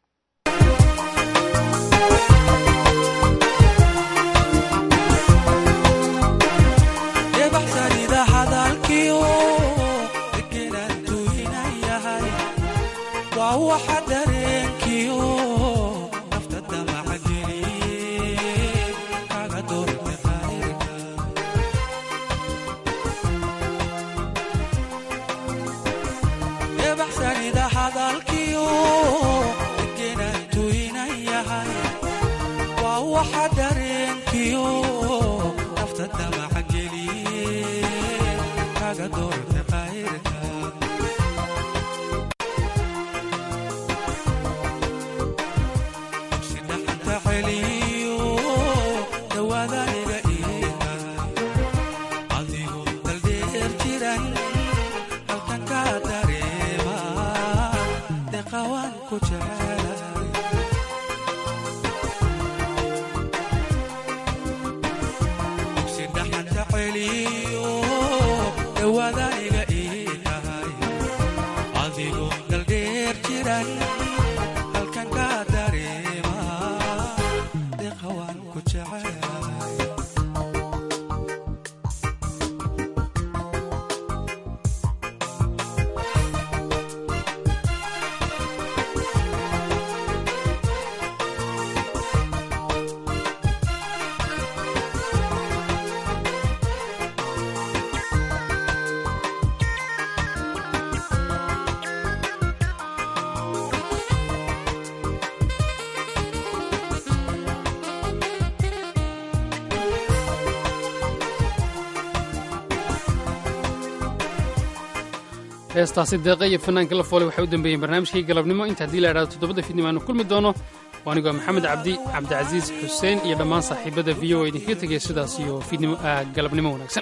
heestaasi deeqa iyo fanaanka la foole waxay u dambeeyeen barnaamijkii galabnimo inta haddii la idhahdo toddobada fiidnimo aanu kulmi doono waa anigoo maxamed cabdi cabdicasiis xuseen iyo dhammaan saaxiibada v o idinkaga tegaya sidaas iyo fiidnimo galabnimo wanaagsan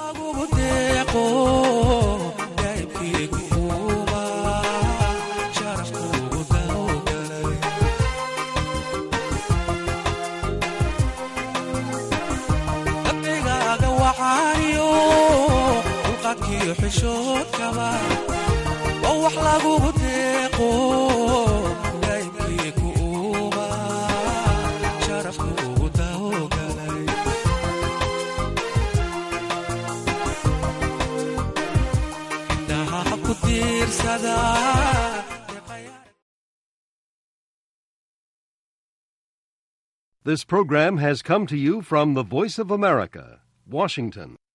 oo wax lagugu deeqo daybkii ku uuma sharafku ugu daogalay indhaha ku diirsadaa This program has come to you from the Voice of America, Washington.